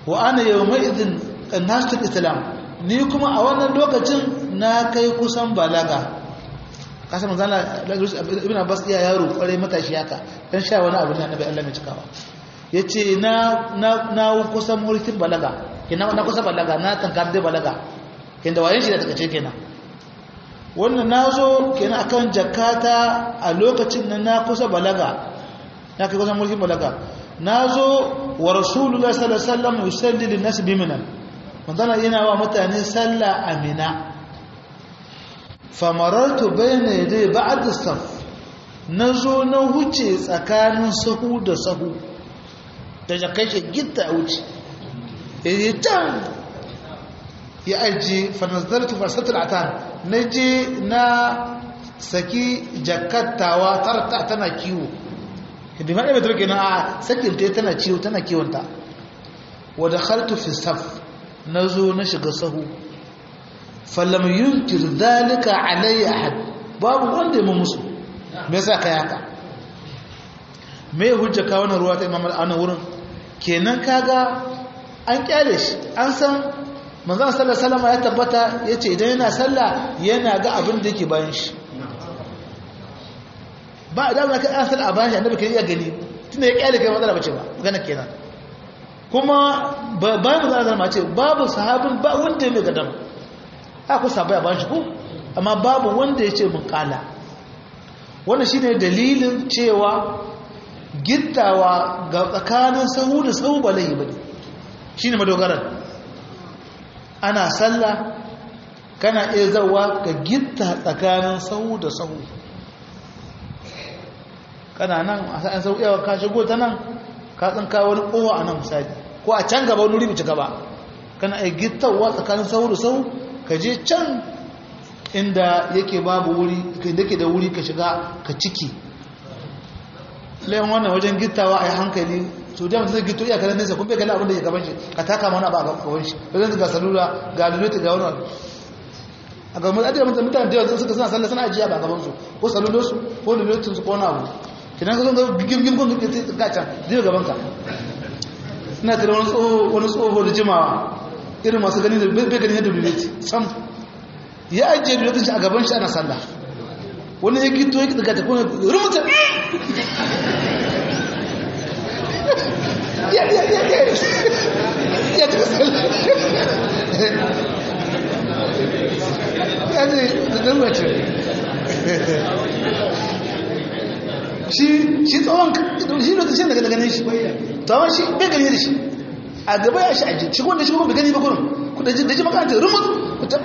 wa ana yawma idin nasul islam ni kuma a wannan lokacin na kai kusan balaga kasan manzana ibn abbas iya yaro kwarai matashi haka dan sha wani abu ne annabi Allah mai cikawa yace na na na kusan mulkin balaga kina na kusa balaga na tankar da balaga kinda wayen shi da take ce kenan wannan nazo kenan akan jakata a lokacin nan na kusa balaga na kai kusan mulkin balaga nazo wa rasulullahi sallallahu alaihi wasallam yusalli lin nas biminan manzana yana wa mutane sallah amina famarartu bayna yadai ba'd as-saf nazo na huce tsakanin sahu da sahu da jakai shi gitta wuce eh tan ya aji fa nazartu farsatul atan naje na saki jakattawa tarta tana kiwo bi ma da take na a sakin ta tana ciwo tana kiwonta wa dakhaltu fi saf nazo na shiga sahu falam yunkir dhalika alayya ahad babu wanda ya musu me yasa kai haka me hujja ka wannan ruwa ta imam al wurin kenan kaga an kyale shi an san manzon sallallahu alaihi wasallam ya tabbata yace idan yana sallah yana ga abin da yake bayan shi ba da ba ka an sallah a bayan shi annabi kai ya gani tunda ya kyale kai matsala bace ba magana kenan kuma bayan manzon sallallahu ce babu sahabin ba wanda ya mai gadama ku sabai a bayan shi ko amma babu wanda ya ce mun kala wannan shine dalilin cewa gittawa ga tsakanin sahu da sahu ba laihi bane shine madogaran ana sallah kana iya zawa ga gitta tsakanin sahu da sahu kana nan a sa'an sahu yawa ka shigo ta nan ka tsinka wani kowa a nan misali ko a can gaba wani ribici gaba kana iya gittawa tsakanin sahu da sahu ka je can inda yake babu wuri yake da wuri ka shiga ka ciki layan wannan wajen gittawa a yi hankali su da zai gito iya kanan nesa kun bai gani abin da ya gaban shi ka taka mana ba a gaban shi wajen ga salula ga lulluta ga wani a gaban mutane da mutane da yawa suka suna sallah suna ajiya ba gaban su ko salulosu ko lullutun su ko wani abu kinan ka zo ga gigim kun ga can zai gaban ka ina tare wani tsoho wani tsoho da jimawa irin masu gani da bai gani yadda lulluti sam ya ajiye lulutun shi a gaban shi ana sallah wani ya gito ya daga tafi rumuta ya ya ya ya ya ta sallah ya ce da dalmace shi shi tsawon shi lokacin daga ganin shi tsawon shi bai gani da shi a gaba ya shi ajiye shi wanda shi kuma bai gani ba kurin da ji makarantar rumus ta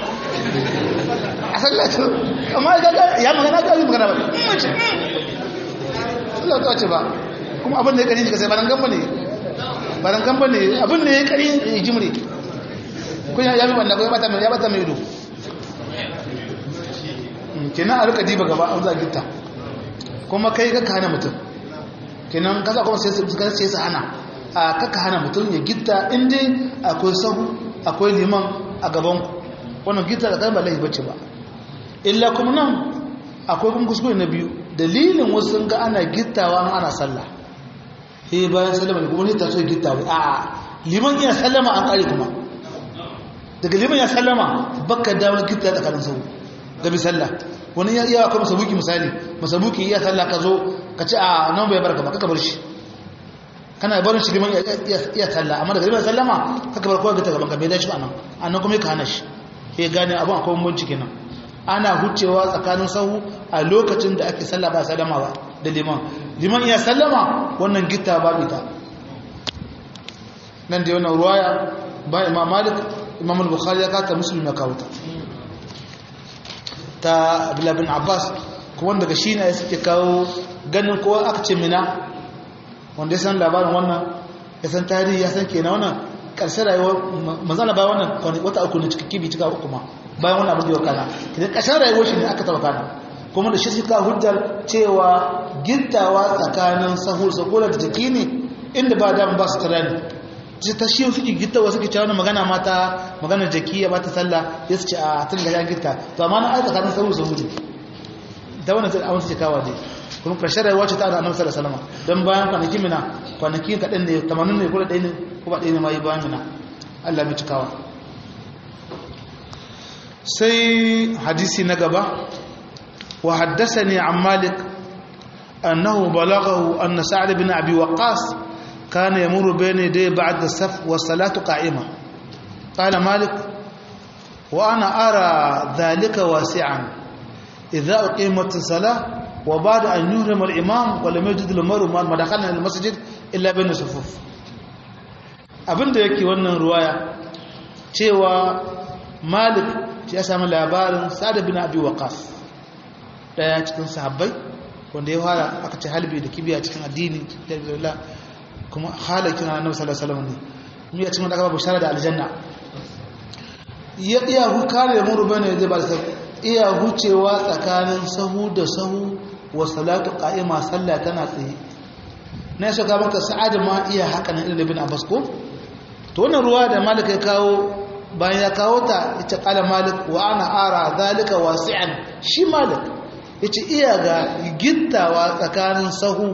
a sallatu amma ya magana ga yi magana ba mace sallatu ce ba kuma abin da ya kari ka sai baran gamba ne baran gamba ne abin da ya kari ya jimre kun ya yi banda ko ya bata mai ya bata mai ido kenan a rika diba gaba an za gitta kuma kai ka hana mutum kenan kasa kuma sai sai su hana a kaka hana mutum ya gitta inda akwai sahu akwai liman a gaban wannan gitta da kan ba laifi bace ba illa kuma nan akwai kuma kuskure na biyu dalilin wasu sun ga ana gittawa ana sallah eh bayan sallama ne kuma ne ta so gittawa a liman ya sallama an kare kuma daga liman ya sallama baka dawo gitta tsakanin sau ga bi sallah wani ya iya kuma sabuki misali masabuki iya sallah ka zo ka ce a nan bai barka ba kaka bar shi kana barin shi liman iya sallah amma daga liman sallama kaka bar kowa ga ta gaban ka bai dace ba nan annan kuma ka hana shi ya gane abin akwai bambanci kenan ana hucewa tsakanin sahu a lokacin da ake sallah ba sallama ba da liman liman iya sallama wannan gitta ba ita nan da wannan ruwaya ba imam malik imam al-bukhari ya kata muslim ya kawo ta ta abdullah bin abbas kuma daga shi ne suke kawo ganin kowa aka ce mina wanda ya san labarin wannan ya san tarihi ya san kenan wannan ƙarshen rayuwar manzana bayan wannan wata uku ne cikin kibi cika uku ma bayan wannan abin da ya kana kidan ƙarshen rayuwar shi ne aka taba kana kuma da shi suka hujjar cewa gittawa tsakanin sahur sakola da jiki ne inda ba da ba su tara ne ji ta shi suke gittawa suke cewa wani magana mata magana jaki ya bata sallah ya su ce a tun da ya gitta to amma na ai tsakanin sahur sahur da wannan sai a wani kawa dai kuma ƙarshen rayuwa ce ta da annabi sallallahu alaihi wasallam don bayan kwanaki mina kwanaki kaɗan ne tamanin ne kuma ɗaya ne kuma ɗaya ne ma yi bayan mina Allah mai cikawa sai hadisi na gaba wa haddasani an malik annahu balaghahu anna sa'd bin abi waqas kana yamuru bayna yaday ba'da as-saf wa salatu qa'ima qala malik wa ana ara dhalika wasi'an idha uqimat as-salah wa ba'da an yuhrima al-imam wa lam yajid al-maru ma dakhala al-masjid illa bayna sufuf abinda yake wannan ruwaya cewa malik ya sami labarin sa'ad bin abi waqas daya cikin sahabbai wanda ya fara aka ce halbi da kibiya cikin addini da kuma halakin annabi sallallahu alaihi wasallam ne mu ya cikin da aka bashara da aljanna ya iya hu kare mu rubana da ba sai iya hucewa tsakanin sahu da sahu wa salatu qa'ima sallah tana tsaye na so ga maka sa'ad ma iya haka nan ibn abbas ko to wannan ruwa da malik ya kawo bayan ya kawo ta ita kala malik wa ana ara zalika wasi'an shi malik yace iya ga gittawa tsakanin sahu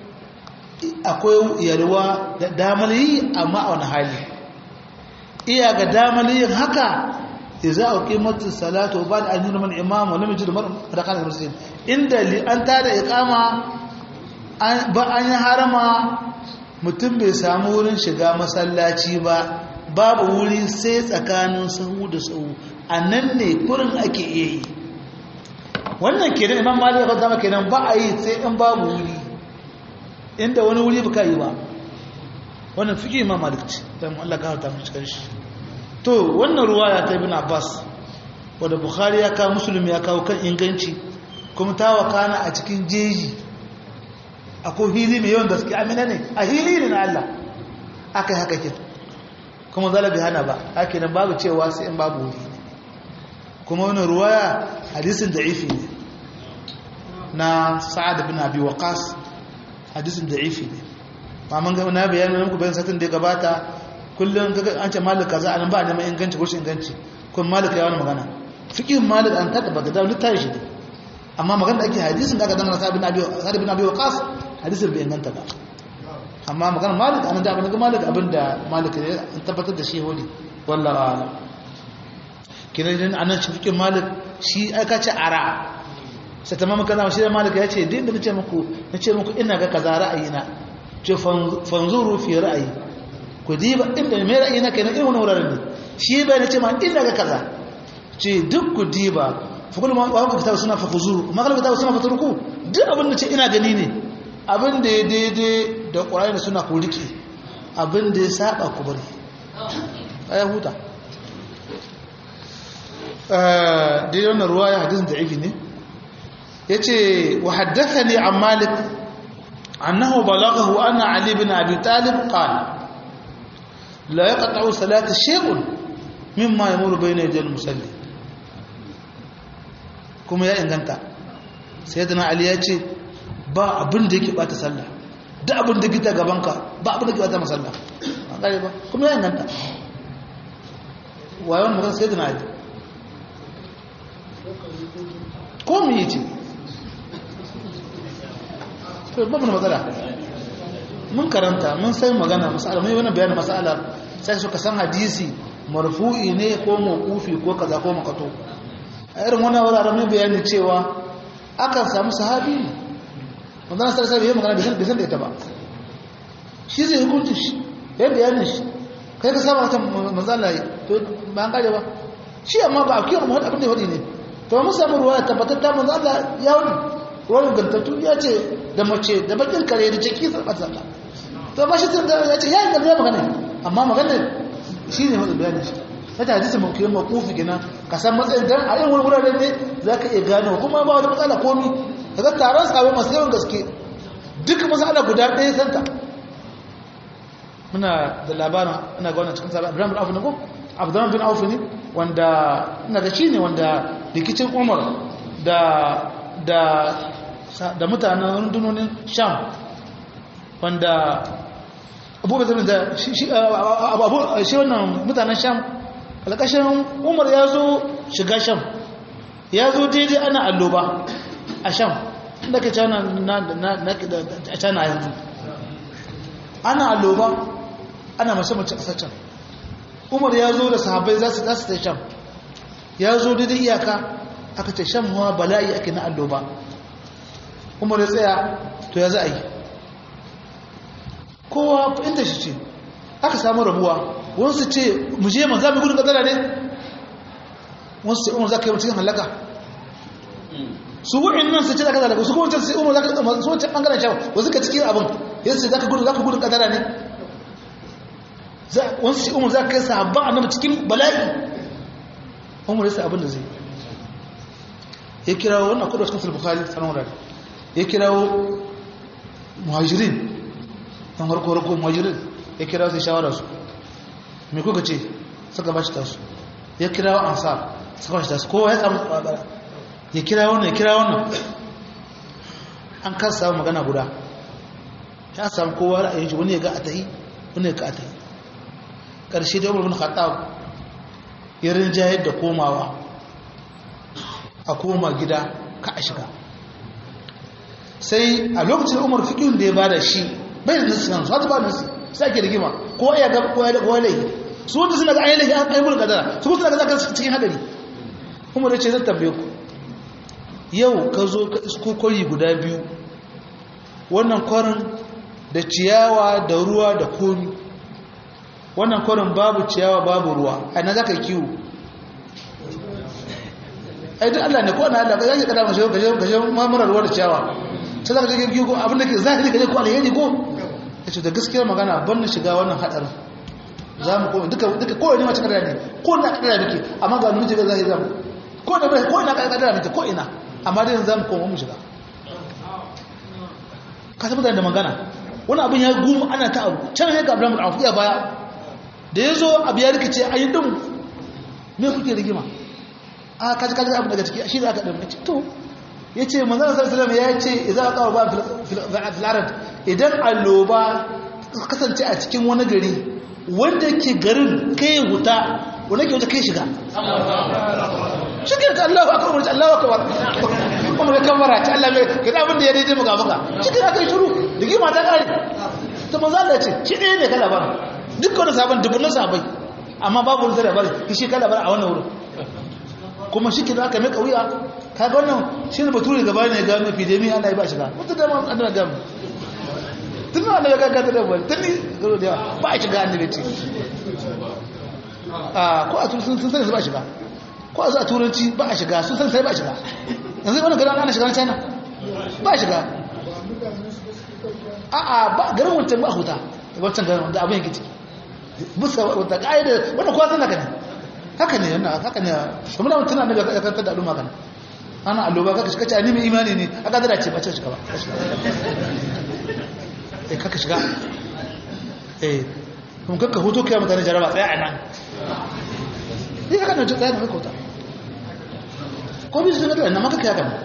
akwai yalwa da damar yi amma a wani hali iya ga damar yin haka idza uqimatis salatu wa ba'da an yurma al-imam wa lam yajid marqan al-muslim inda li an tada iqama ba an yi harama mutum bai samu wurin shiga masallaci ba babu wuri sai tsakanin sahu da sahu a nan ne kurin ake iya yi wannan kenan imam malik ya zama kenan ba a yi sai in babu wuri inda wani wuri ba ka yi ba wannan fiƙi imam malik ce don Allah ka hauta mace shi to wannan ruwa ya ta ibn abbas wadda bukhari ya kawo musulmi ya kawo kan inganci kuma ta wakana a cikin jeji akwai hili mai yawan gaske amina ne a hili ne na Allah aka yi haka kin kuma zalabi hana ba ake nan babu cewa sai in babu wuri kuma wani ruwaya hadisin da'ifi ne na sa'ad bin abi waqas hadisin da'ifi ne ba mun ga na bayanin muku bayan satin da ya gabata kullum kaga an ce malik kaza anan ba neman inganci ko shi inganci kun malik ya wani magana fiqhin malik an tada ba da littafi shi amma magana da ake hadisin da aka dangana sa'ad bin abi sa'ad bin abi waqas hadisin bai inganta ba amma magana malik an da abin da malik abinda malik ya tabbatar da shi hodi wallahi ala kina idan anan shi fiqhin malik shi aka ce ara sai tamam kaza shi da malik ya ce din da nace muku nace muku ina ga kaza ra'ayina ce fanzuru fi ra'ayi ku diba inda mai ra'ayina kenan irin wannan wuraren ne shi bai nace ma ina ga kaza ce duk ku diba fa kullu ma wa ku kitabu suna fa khuzuru ma kallu kitabu suna fa turku duk abin da ce ina gani ne abin da ya daidai da ƙwararri suna ku rike abin da ya saba ku bari a ya huta daidai wannan ruwa ya hadisun da ifi ne ya ce wa haddasa ne a malik annahu balagahu anna ali bin abi talib qala la yaqta'u salata shay'un mimma yamuru bayna yadayil musalli kuma ya inganta sayyidina ali ya ce ba abin da yake bata sallah da abin da gita gabanka ba abin da ke bata masalla an gane ba kuma ya inganta wayon magana sai da na yi ko mu yi ce to ba mu matsala mun karanta mun sai magana masala mun yi wani bayanin masala sai suka san hadisi marfu'i ne ko mawqufi ko kaza ko makato a irin wannan wuraren mun bayani cewa akan samu sahabi ne manzana sarasa bai yi magana bai san da ita ba shi zai hukunci shi ya bayanin shi kai ka samu wata manzana yi to ba an kare ba shi amma ba a kiyar mu abin da wadi ne to mun samu ruwa tabbatar ta manzana ya wani ruwan gantattu ya ce da mace da bakin kare da ciki sarfa sallah to ba shi tun ya ce ya yi gaba magana amma magana shi ne wata bayanin shi ta hadisi mun kiyon makufi gina ka san matsayin dan a yin wani wuraren ne za ka iya gano kuma ba wani matsala komi daga taron sabai masu yawan gaske duk masala guda ɗaya santa muna da labarin ina ga wannan cikin sabai abdullahi bin auf ne ko abdullahi bin auf ne wanda ina ga shine wanda rikicin umar da da da mutanen rundunonin sham wanda abubuwa da shi shi wannan mutanen sham alƙashin umar ya zo shiga sham ya zo daidai ana alloba a sham inda ke cana na cana yanzu ana alloba ana mace-mace a can umar ya zo da sahabbai za su ta sham ya zo daidai iyaka aka ce shan hawa bala'i ake na alloba umar ya tsaya to ya za a yi kowa inda shi ce aka samu rabuwa wasu ce mu je man za mu gudun kadara ne wasu ce umar za ka yi cikin halaka su wu'in nan su ce za ka zalaka su kuma wancan sai umar za ka su wancan ɓangaren shawa wasu ka cikin abin yanzu ce za ka gudun za ka gudun kadara ne wasu ce umar za ka kai sahabban annabi cikin bala'i umar yasa abin da zai ya kirawo wannan kudu cikin bukhari sanan wurare ya kirawo muhajirin don harko harko muhajirin ya kirawo sai shawara su mai kuka ce suka ba shi tasu ya kirawo ansar suka ba shi tasu kowa ya samu tsabara ya kira wannan ya kira wannan an kan samu magana guda ya samu kowa ra'ayin shi wani ya ga a tahi wani ya ga a tahi ƙarshe da umar bin khattab ya rinjayar da komawa a koma gida ka a shiga sai a lokacin umar fikin da ya bada shi bai da nasi yanzu hatu ba nasi sai ake rigima ko ya ga kowa da kowa laifi su wanda suna ga ayi laifi an ayi kadara su kuma suna ga zaka cikin hadari umar ya ce zan tambaye ku yau ka zo ka isko kwari guda biyu wannan kwarin da ciyawa da ruwa da komi wannan kwarin babu ciyawa babu ruwa a na za ka kiwo ai duk Allah ne ko na Allah ka kada mashi gaje gaje mamurar ruwa da ciyawa sai za ka je kiwo abin da ke zahiri ka je ko alheri ko yace da gaskiyar magana ban na shiga wannan hadarin za mu koma duka duka ko ne mace kada ne ko na kada muke amma ga mun je ga zahiri zamu ko da ko ina kada muke ko ina amma dai za mu koma mu shiga ka tabbata da magana wani abin ya gumu ana ta abu can ya ga Abraham al ya baya da ya zo abu ya rikice a yi ɗin me kuke rigima a kaji kaji abu daga ciki shi da aka ɗin ce to ya ce manzana sarsalam ya ce idan aka kawo ba filarar idan alloba kasance a cikin wani gari wanda ke garin kai wuta wanda ke wuta kai shiga shi ke ta allahu akbar wani allahu akbar kuma da kamara ta allah mai gada abin da ya daidai muka muka shi ke aka yi shuru rigima ta ƙare ta manzana ce shi ɗaya ne kala bara duk wani sabon dubunan sabai amma babu wani zai bari shi kala bar a wannan wurin kuma shi kira aka mai kauya ka ga wannan shi ne bature gaba ne ga mafi da mi Allah ya ba shiga wata da ma Allah ga mu tun Allah ya ga da ba tun ni garo da ba a shiga annabi ce a ko a turanci sun sani ba shiga ko a zuwa turanci ba a shiga sun sani sai ba shiga yanzu wannan garin ana shiga na China ba shiga a'a ba garin wancan ba huta wancan garin da abin yake ciki bisa wata ƙa'ida wanda kuwa zan haka ne haka ne yana haka ne kuma da mutum annabi ya karanta da al'umma kan ana alloba kaka shiga ce mai imani ne a kadara ce ba ce shiga ba eh kaka shiga eh kuma kaka hoto kai mutane jaraba tsaya a nan eh haka ne tsaya na kota ko bi su ga nan maka kai haka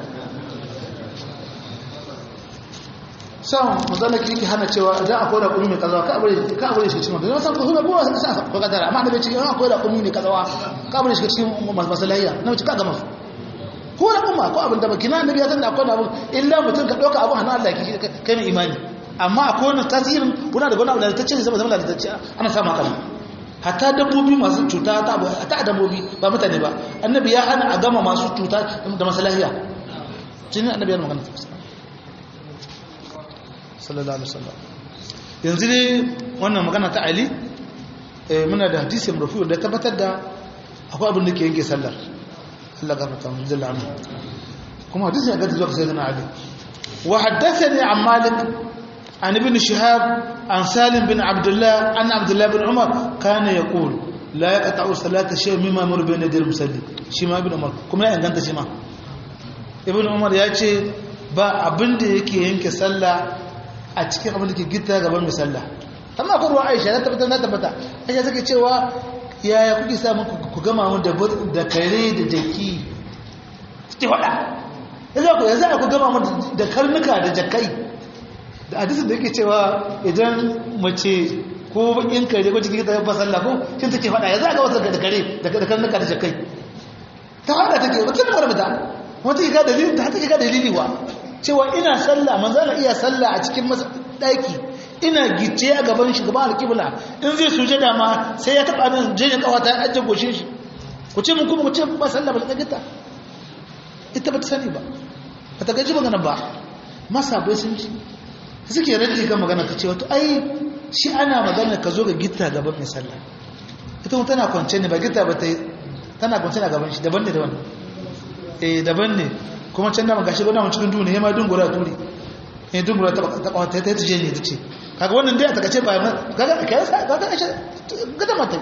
san mazala ki yake hana cewa idan akwai raƙumi mai kazawa ka abure ka abure shi cikin da san ko suna buwa sa ko kadara amma da bai ce akwai raƙumi mai kazawa ka abure shi cikin masalaiya na wuce ka gama su ko raƙuma ko abin da baki na annabi ya san da akwai abu illa mutum ka dauka abu hannun Allah ki kai mai imani amma akwai wannan tasirin kuna da wani abu da ta ce zama zama da ta ana samu haka hatta dabbobi masu cuta ta ta dabbobi ba mutane ba annabi ya hana a gama masu cuta da masalaiya jinin annabi ya magana sallallahu alaihi wasallam yanzu ne wannan magana ta Ali muna da hadisi marfu da tabbatar da akwai abin da ke yanke sallar Allah gafarta mu jalla anhu kuma hadisi ya gaza zuwa sayyidina Ali wa haddathani an Malik an ibn Shihab an Salim bin Abdullah an Abdullah bin Umar kana yaqul la yaqta'u salata shay mimma yamur bayna yaday al-musalli shi ma ibn Umar kuma ya inganta shi ma ibn Umar ya ce ba abin da yake yanke sallah a cikin abin da ke gita gaban mai sallah amma akwai ruwa aisha na tabbata na tabbata aisha take cewa yaya kuke samun ku gama mu da kare da jaki suke faɗa yanzu ku yanzu ku gama mu da karnuka da jakai da hadisin da yake cewa idan mace ko bakin kare ko cikin ta ba sallah ko shin take faɗa yanzu ga wasu da kare da karnuka da jakai ta faɗa take wata da marmata wata ga dalili ta take ga dalili wa cewa ina sallah manzala iya sallah a cikin daki ina gice a gaban shi gaban alƙibla in zai sujada ma sai ya taɓa nan jini kawata ya ajiye goshin shi ku ce mun kuma ku ce ba sallah ba ta gita ita ba ta sani ba ba ta gaji magana ba masa bai sun ci suke rage ga magana ta ce wato ai shi ana magana ka zo ga gita gaban mai sallah ita kuma tana kwance ne ba gita ba ta yi tana kwance a gaban shi daban ne daban eh daban ne kuma can da magashi gwada mun cikin duniya ma dungura turi eh dungura ta ta ta ta je ne ta ce kaga wannan dai a takace ba kaga kai sa kaga ashe gada mata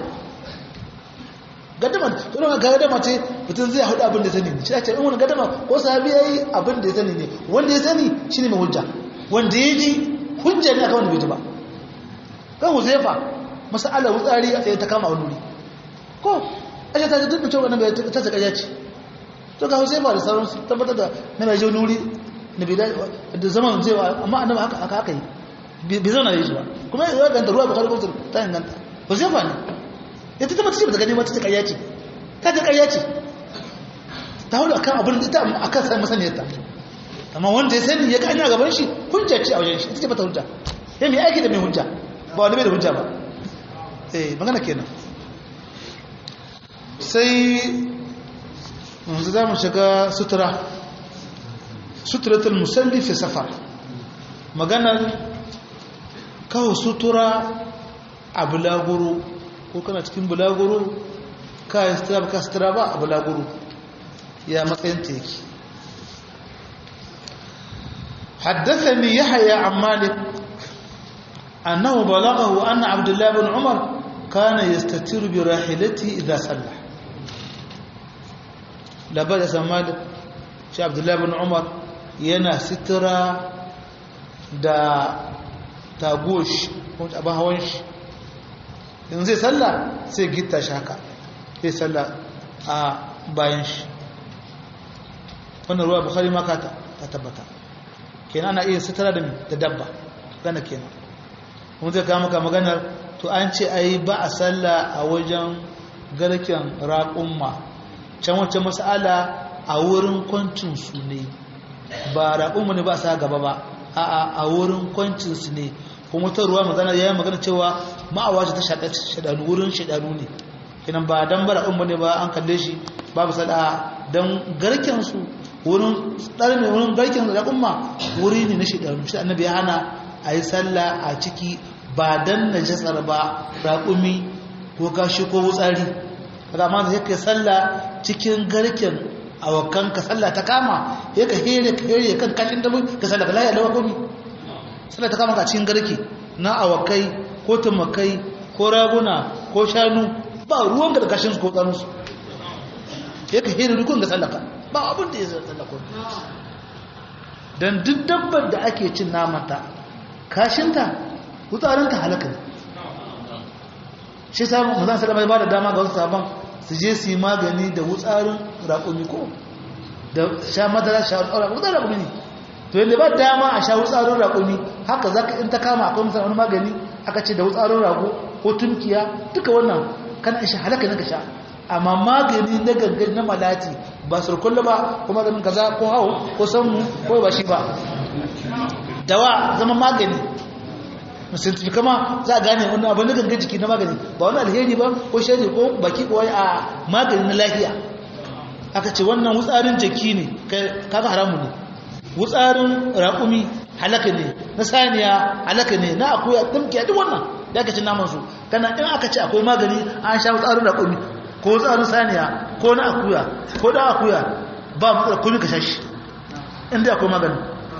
gada mata to ga gada mata mutum zai hudu abin da sani ne shi ake in wani gada ma ko sahabi yayi abin da ya sani ne wanda ya sani shine mai hujja wanda ya ji hujja ne akan wanda bai ji ba kan huzaifa masala wutsari a ta kama wani wuri ko ashe ta ji duk da cewa nan ta ta kaja ce to ga huzaifa da sauransu tabbatar da na mai jau nuri na bai da zaman zai amma annabi haka haka haka yi bai zauna yi shi ba kuma ya ganta ruwa bukari kusur ta inganta huzaifa ne ya ta tabbata ce ba ta gani mata ta karya ce ta ta karya ce ta hudu akan abin ita akan sai masaniyar ta amma wanda ya sani ya gani a gaban shi hujja ce a wajen shi ita ce bata hujja ya mai aiki da mai hujja ba wani bai da hujja ba eh magana kenan sai yanzu za mu shiga sutura suturatul musalli fi safar maganar kawo sutura a bulaguro ko kana cikin bulaguro ka yi sutura ba ka sutura ba a bulaguro ya matsayin teki حدثني يحيى عن مالك أنه بلغه أن عبد الله بن عمر كان يستتر براحلته إذا صلى labar da malik shi abdullahi bin umar yana sitira da tagosh abin hawan shi in zai salla sai gita shi haka zai salla a bayan shi wannan ruwa bukari maka ta tabbata kenan ana iya sitira da dabba gana kenan kuma zai kama maka maganar to an ce ai ba a salla a wajen garken raƙumma can wacce mas'ala a wurin kwancinsu ne ba raƙunmu ne ba sa gaba ba a a wurin kwancinsu ne kuma ta ruwa magana ya yi magana cewa ma'awaci ta shaɗanu wurin shaɗanu ne kinan ba don ba raƙunmu ne ba an kalle shi babu sada don garkensu wurin ɗarme wurin garken raƙunma wuri ne na shaɗanu shi annabi ya hana a yi sallah a ciki ba don najasar ba raƙumi ko kashi ko wutsari kaga amma da yake sallah cikin garken awakan ka sallah ta kama yake here ka here kan kashin dabu ka sallah ka lafiya lawa komi sallah ta kama ka cikin garke na awakai ko tumakai ko raguna ko shanu ba ruwan ka da kashin su ko tsarin su yake here rukun ga sallah ka ba abin da ya sallah ko dan duk dabbar da ake cin namanta kashinta wutsarinta halaka ne shi samun mazan salama ba da dama ga wasu sabon su je su yi magani da wutsarin raƙumi ko da sha madara sha wutsarin raƙumi ne to yadda ba dama a sha wutsarin raƙumi haka za ka in ta kama akwai musamman magani aka ce da wutsarin rago ko tunkiya duka wannan kana isha halaka na ka sha amma magani na gangan na malati ba surkulla ba ko maganin kaza ko hau ko sanmu ko ba shi ba dawa zama magani musulmi kama za a gane wani abin da gangan jiki na magani ba wani alheri ba ko shari ko baki ko a magani na lafiya aka ce wannan wutsarin jiki ne kaga haramu ne wutsarin raƙumi halaka ne na saniya halaka ne na akuya tumkiya duk wannan da aka ce naman su kana in aka ce akwai magani an sha wutsarin raƙumi ko wutsarin saniya ko na akuya ko da akuya ba matsala kuni ka sha shi inda akwai magani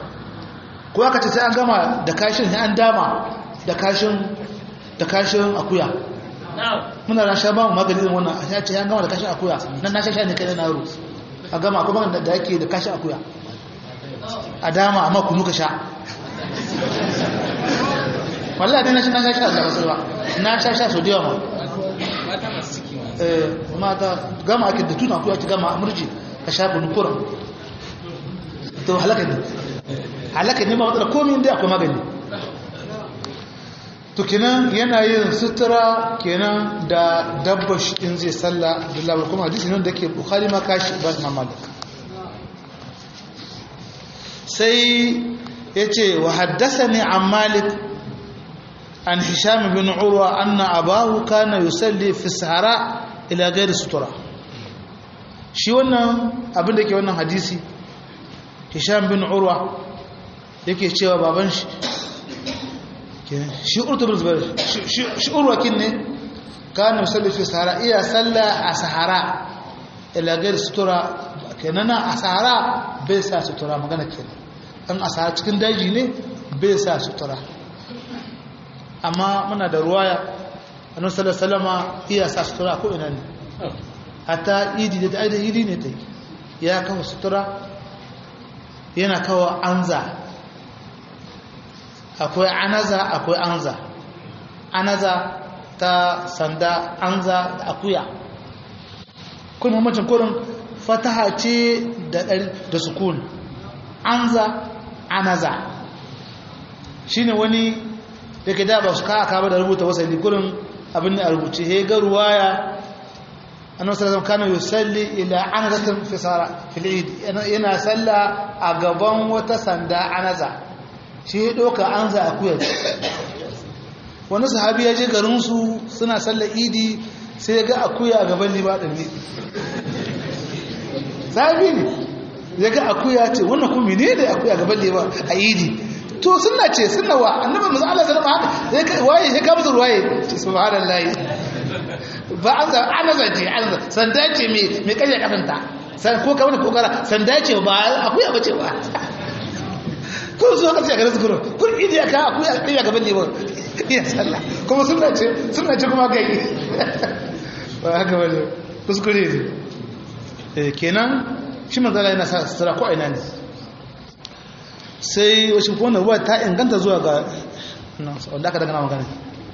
ko aka ce sai an gama da kashin sai an dama da kashin da kashin akuya muna ran sha ba mu magani irin wannan a ce an gama da kashin akuya nan na sha ne kai na yaro a gama akwai magani da yake da kashin akuya a dama amma kunu ka sha wallahi dai na shi na sha sha da wasu ba na sha sha so da yawa eh mata gama ake da tuna akuya ki gama murji ka sha kunu kuran to halaka ne halaka ne ma matsala komai inda akwai magani to kenan yana yin sutura kenan da dabba shi in zai salla da labar kuma hadisi nan da ke bukhari ma kashi ba ma malik sai yace wa haddathani an malik an hisham bin urwa anna abahu kana yusalli fi sahara ila ghairi sutura shi wannan abin da ke wannan hadisi hisham bin urwa yake cewa baban shi shi urtu bin zubair shi urwa kin ne kana yusalli fi sahara iya salla a sahara ila ghairi sutura kenan a sahara bai sa sutura magana kenan dan a sahara cikin daji ne bai sa sutura amma muna da ruwaya annabi sallallahu alaihi wasallama iya sa sutura ko ina ne hatta idi da aidan idi ne ta ya kawo sutura yana kawo anza akwai anaza akwai anza anaza ta sanda anza da akuya kuma mamacin kurin fataha ce da sukun anza anaza shine wani da ke da ba su ka'a kama da rubuta wasali kurin abin da a rubuce he ga ruwaya annabi sallallahu kana yusalli ila anazatin fi sara fil eid yana salla a gaban wata sanda anaza shi ya doka anza akuya wani sahabi ya je garin su suna sallar idi sai ya ga akuya a gaban liba din ne sahabi ne ya ga akuya ce wannan kuma ne da akuya a gaban liba a idi to suna ce suna wa annabi manzo Allah sallallahu alaihi wasallam waye ya kama su ruwaye subhanallahi ba an za ana zace an sanda ce me me kaje kafanta san ko kamar kokara sanda ce ba akuya bace ba kun zo ka ce ga zikiro kun idi ka akuya akuya gaban ne ba iya sallah kuma suna ce suna ce kuma kai ba haka bane kuskure ne eh kenan shi manzo Allah yana sa sutura ko ina ne sai wasu wannan ruwa ta inganta zuwa ga wanda aka daga magana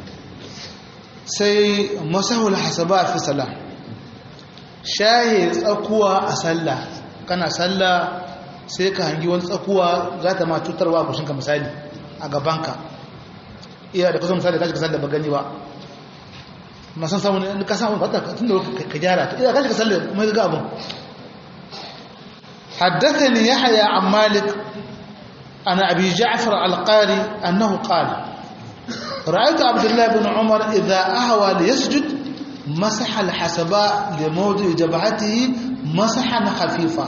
sai masahul hasaba fi salah shaye tsakuwa a sallah kana sallah sai ka hangi wani tsakuwa za ta ma cutarwa a kushinka misali a gabanka iya da kusan misali kashi ka sallah ba gani ba masan samun ne ka samu fata tun da ka gyara ta iya kashi ka sallah mai ga abin حدثني يحيى عن مالك عن أبي جعفر القاري أنه قال رأيت عبد الله بن عمر إذا أهوى ليسجد مسح الحسباء لموضع جبهته مسحا خفيفا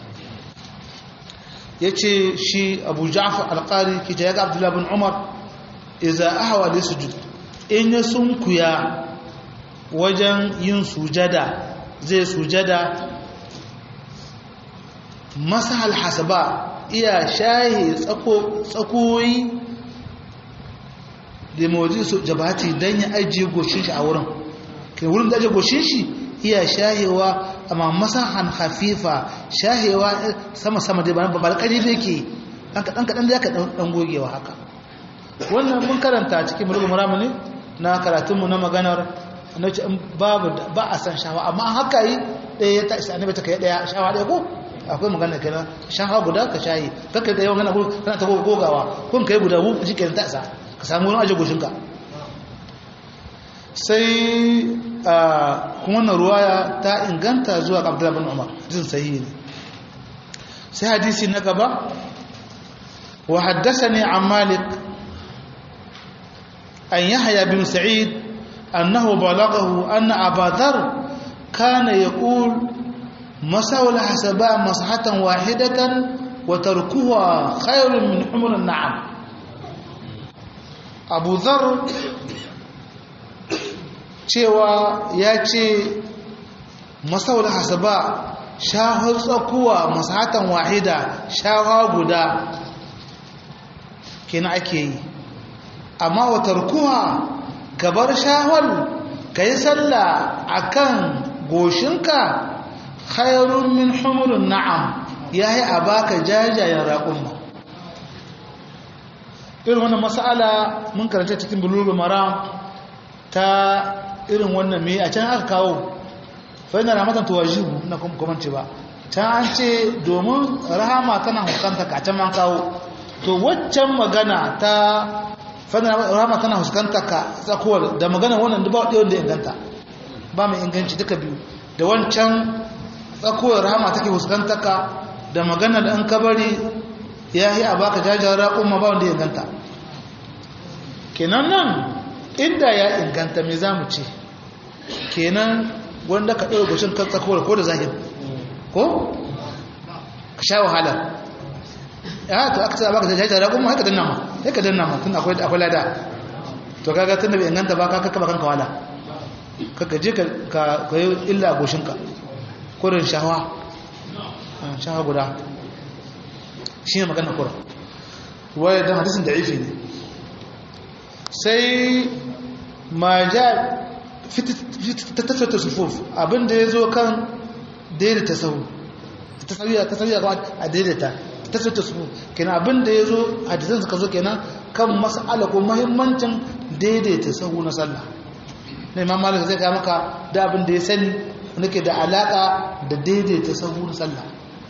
yace shi Abu Ja'far al-Qari ki ta ga Abdullah bin Umar idza ahwa li sujud in ya sunkuya wajen yin sujada zai sujada masahal hasaba iya shahi tsakoyi da mawaji su jabati don ya ajiye goshin shi a wurin kai wurin da ajiye goshin shi iya shahewa amma masahan hafifa shahewa sama-sama dai ba ba ƙari da yake ɗan kaɗan da ya ka ɗan gogewa haka wannan mun karanta cikin mulkin muramu ne na karatunmu na maganar na ce babu ba a san shawa amma haka yi ɗaya ya ta isa annabi ta kai ɗaya shawa ɗaya ko akwai magana kenan shafa guda ka shayi kakka da yawan gana kana ta gogawa kun kai guda bu shi kenan ta isa ka samu wani aje goshinka sai kuma wannan ruwaya ta inganta zuwa ga Abdullah bin Umar jin sahihi ne sai hadisi na gaba wa haddathani an Malik an Yahya bin Sa'id annahu balaghahu anna Abu Dharr kana yaqul مساو الحسباء مسحة واحدة وتركها خير من حمر النعم أبو ذر cewa ya ce masau da hasaba shahar tsakuwa masahatan wahida shawa guda kina ake yi amma watar kuwa gabar shahar ka yi sallah a kan goshinka khairun min humurin na'am ya yi a baka jajayen raƙumma irin wannan mas'ala mun karanta cikin bulugul maram ta irin wannan me a can aka kawo fa ina ramatan tuwajibu na kuma ba can an ce domin rahama tana huskanta ka can man kawo to waccan magana ta fa ina rahama tana huskanta ka tsakuwar da magana wannan duba ɗaya wanda inganta ba mai inganci duka biyu da wancan tsakuwar rahama take huskanta ka da magana da an kabari ya yi a baka jajayen raƙon ma ba wanda ya inganta kenan nan inda ya inganta me za mu ce kenan wanda ka ɗaura gushin kan tsakowar ko da zahir ko ka sha wahala ya to aka ce a baka jajayen raƙon ma haka danna ma haka danna ma tun akwai lada to kaga tun da bai inganta ba ka kaka bakan kawala kaka je ka yi illa a goshinka kurin shahawa shahawa guda shi ne magana kura waya don hadisun da ifi ne sai ma ja tattata sufuf abinda ya zo kan daidaita sahu ta sauya kama a daidaita tattata sufuf kenan abinda ya zo hadisun suka zo kenan kan mas'ala ko mahimmancin daidaita sahu na sallah na imam malik zai ga maka da abin da ya sani wanda ke da alaka da daidaita sahu na sallah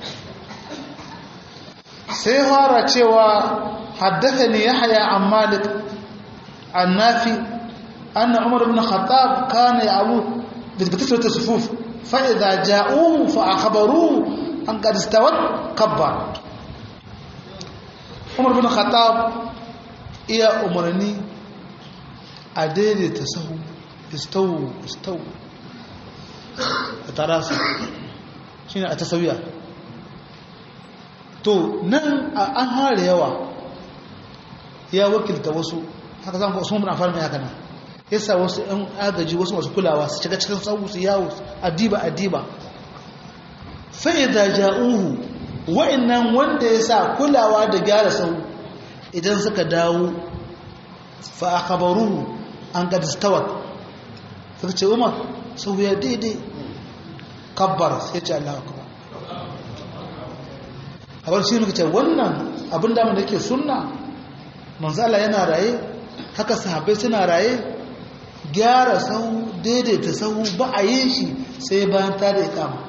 sai fara cewa haddathani yahya an malik an nafi anna umar ibn khattab kana ya'u bi tasfiyat sufuf fa idha ja'uhu fa akhbaruhu an qad istawat kabbar umar ibn khattab iya umarni a daidaita sahu istawu istawu a tarasa shi ne a tasawiya to nan an hare yawa ya wakilta wasu haka zan wasu mun amfani haka nan yasa wasu ɗan agaji wasu masu kulawa su shiga cikin sahu su yawo adiba adiba sai da ja'uhu wa'annan wanda ya sa kulawa da gyara sahu idan suka dawo fa akhbaruhu an qad istawat suka ce umar sau ya daidai kabbar sai ce Allah akbar abar shi muka ce wannan abin da da ke sunna manzala yana raye haka sahabbai suna raye gyara sau daidaita sau ba a yi shi sai bayan ta da ikama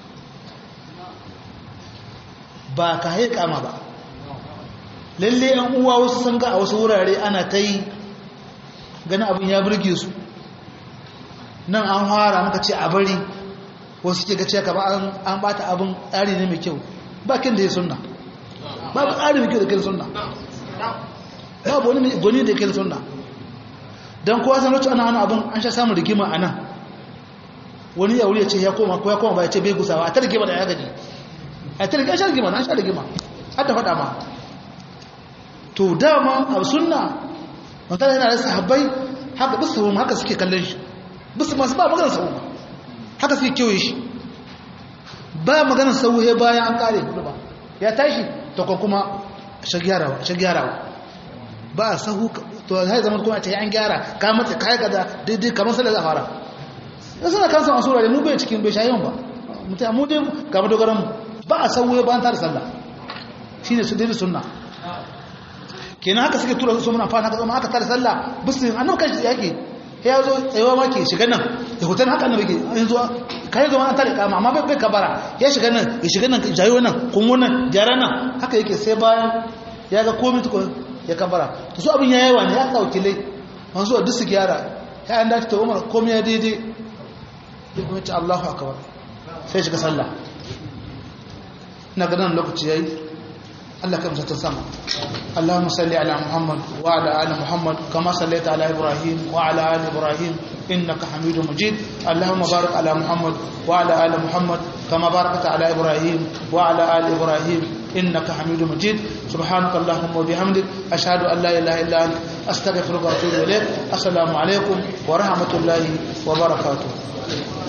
ba ka haika kama ba lalle yan uwa wasu sun ga a wasu wurare ana ta yi gani abin ya burge su nan an fara muka ce a bari wasu ke gace ka ba an bata abin tsari ne mai kyau bakin da ya sunna babu tsari mai kyau da kai sunna babu wani gwani da kai sunna don kowa san rocin ana abin an sha samun rigima a nan wani ya wuri ya ce ya koma ko ya koma ba ya ce bai gusawa a ta rigima da ya gaji a ta rigima an sha rigima an sha rigima har da faɗa ma to dama a sunna mutane yana da sahabbai haka bisu haka suke kallon shi bisu masu ba maganar sau haka suke kewaye shi ba maganar sau he bayan an kare kudu ba ya tashi ta kuma shagyarawa ba a sahu to zai zama kuma ce an gyara ka matsa kayan kaza daidai kamar sallar zafara ya suna kansa masu wurare mu bai cikin bai shayin ba mutum mu dai gaba dogaran mu ba a sahu he bayan tare sallah shi ne su daidai sunna kenan haka suke tura su muna fana haka zama haka tare sallah bisu annabi kashi yake ya zo tsayawa ma ke shiga nan da hoton haka annabi ke yanzu kai zo an tare kama amma bai bai kabara ya shiga nan ya shiga nan jayo nan kun wannan gyara nan haka yake sai bayan ya ga komai tukun ya kabara to su abin ya yawa ne ya dauki lai an zuwa duk su gyara ya an dace ta umar komai ya daidai ya kuma ce Allahu akbar sai shiga sallah ina ganin lokaci yayi الله كم ستسمع اللهم صل على محمد وعلى آل محمد كما صليت على إبراهيم وعلى آل إبراهيم إنك حميد مجيد اللهم بارك على محمد وعلى آل محمد كما باركت على إبراهيم وعلى آل إبراهيم إنك حميد مجيد سبحانك اللهم وبحمدك أشهد أن لا إله إلا أنت أستغفرك وأتوب إليك السلام عليكم ورحمة الله وبركاته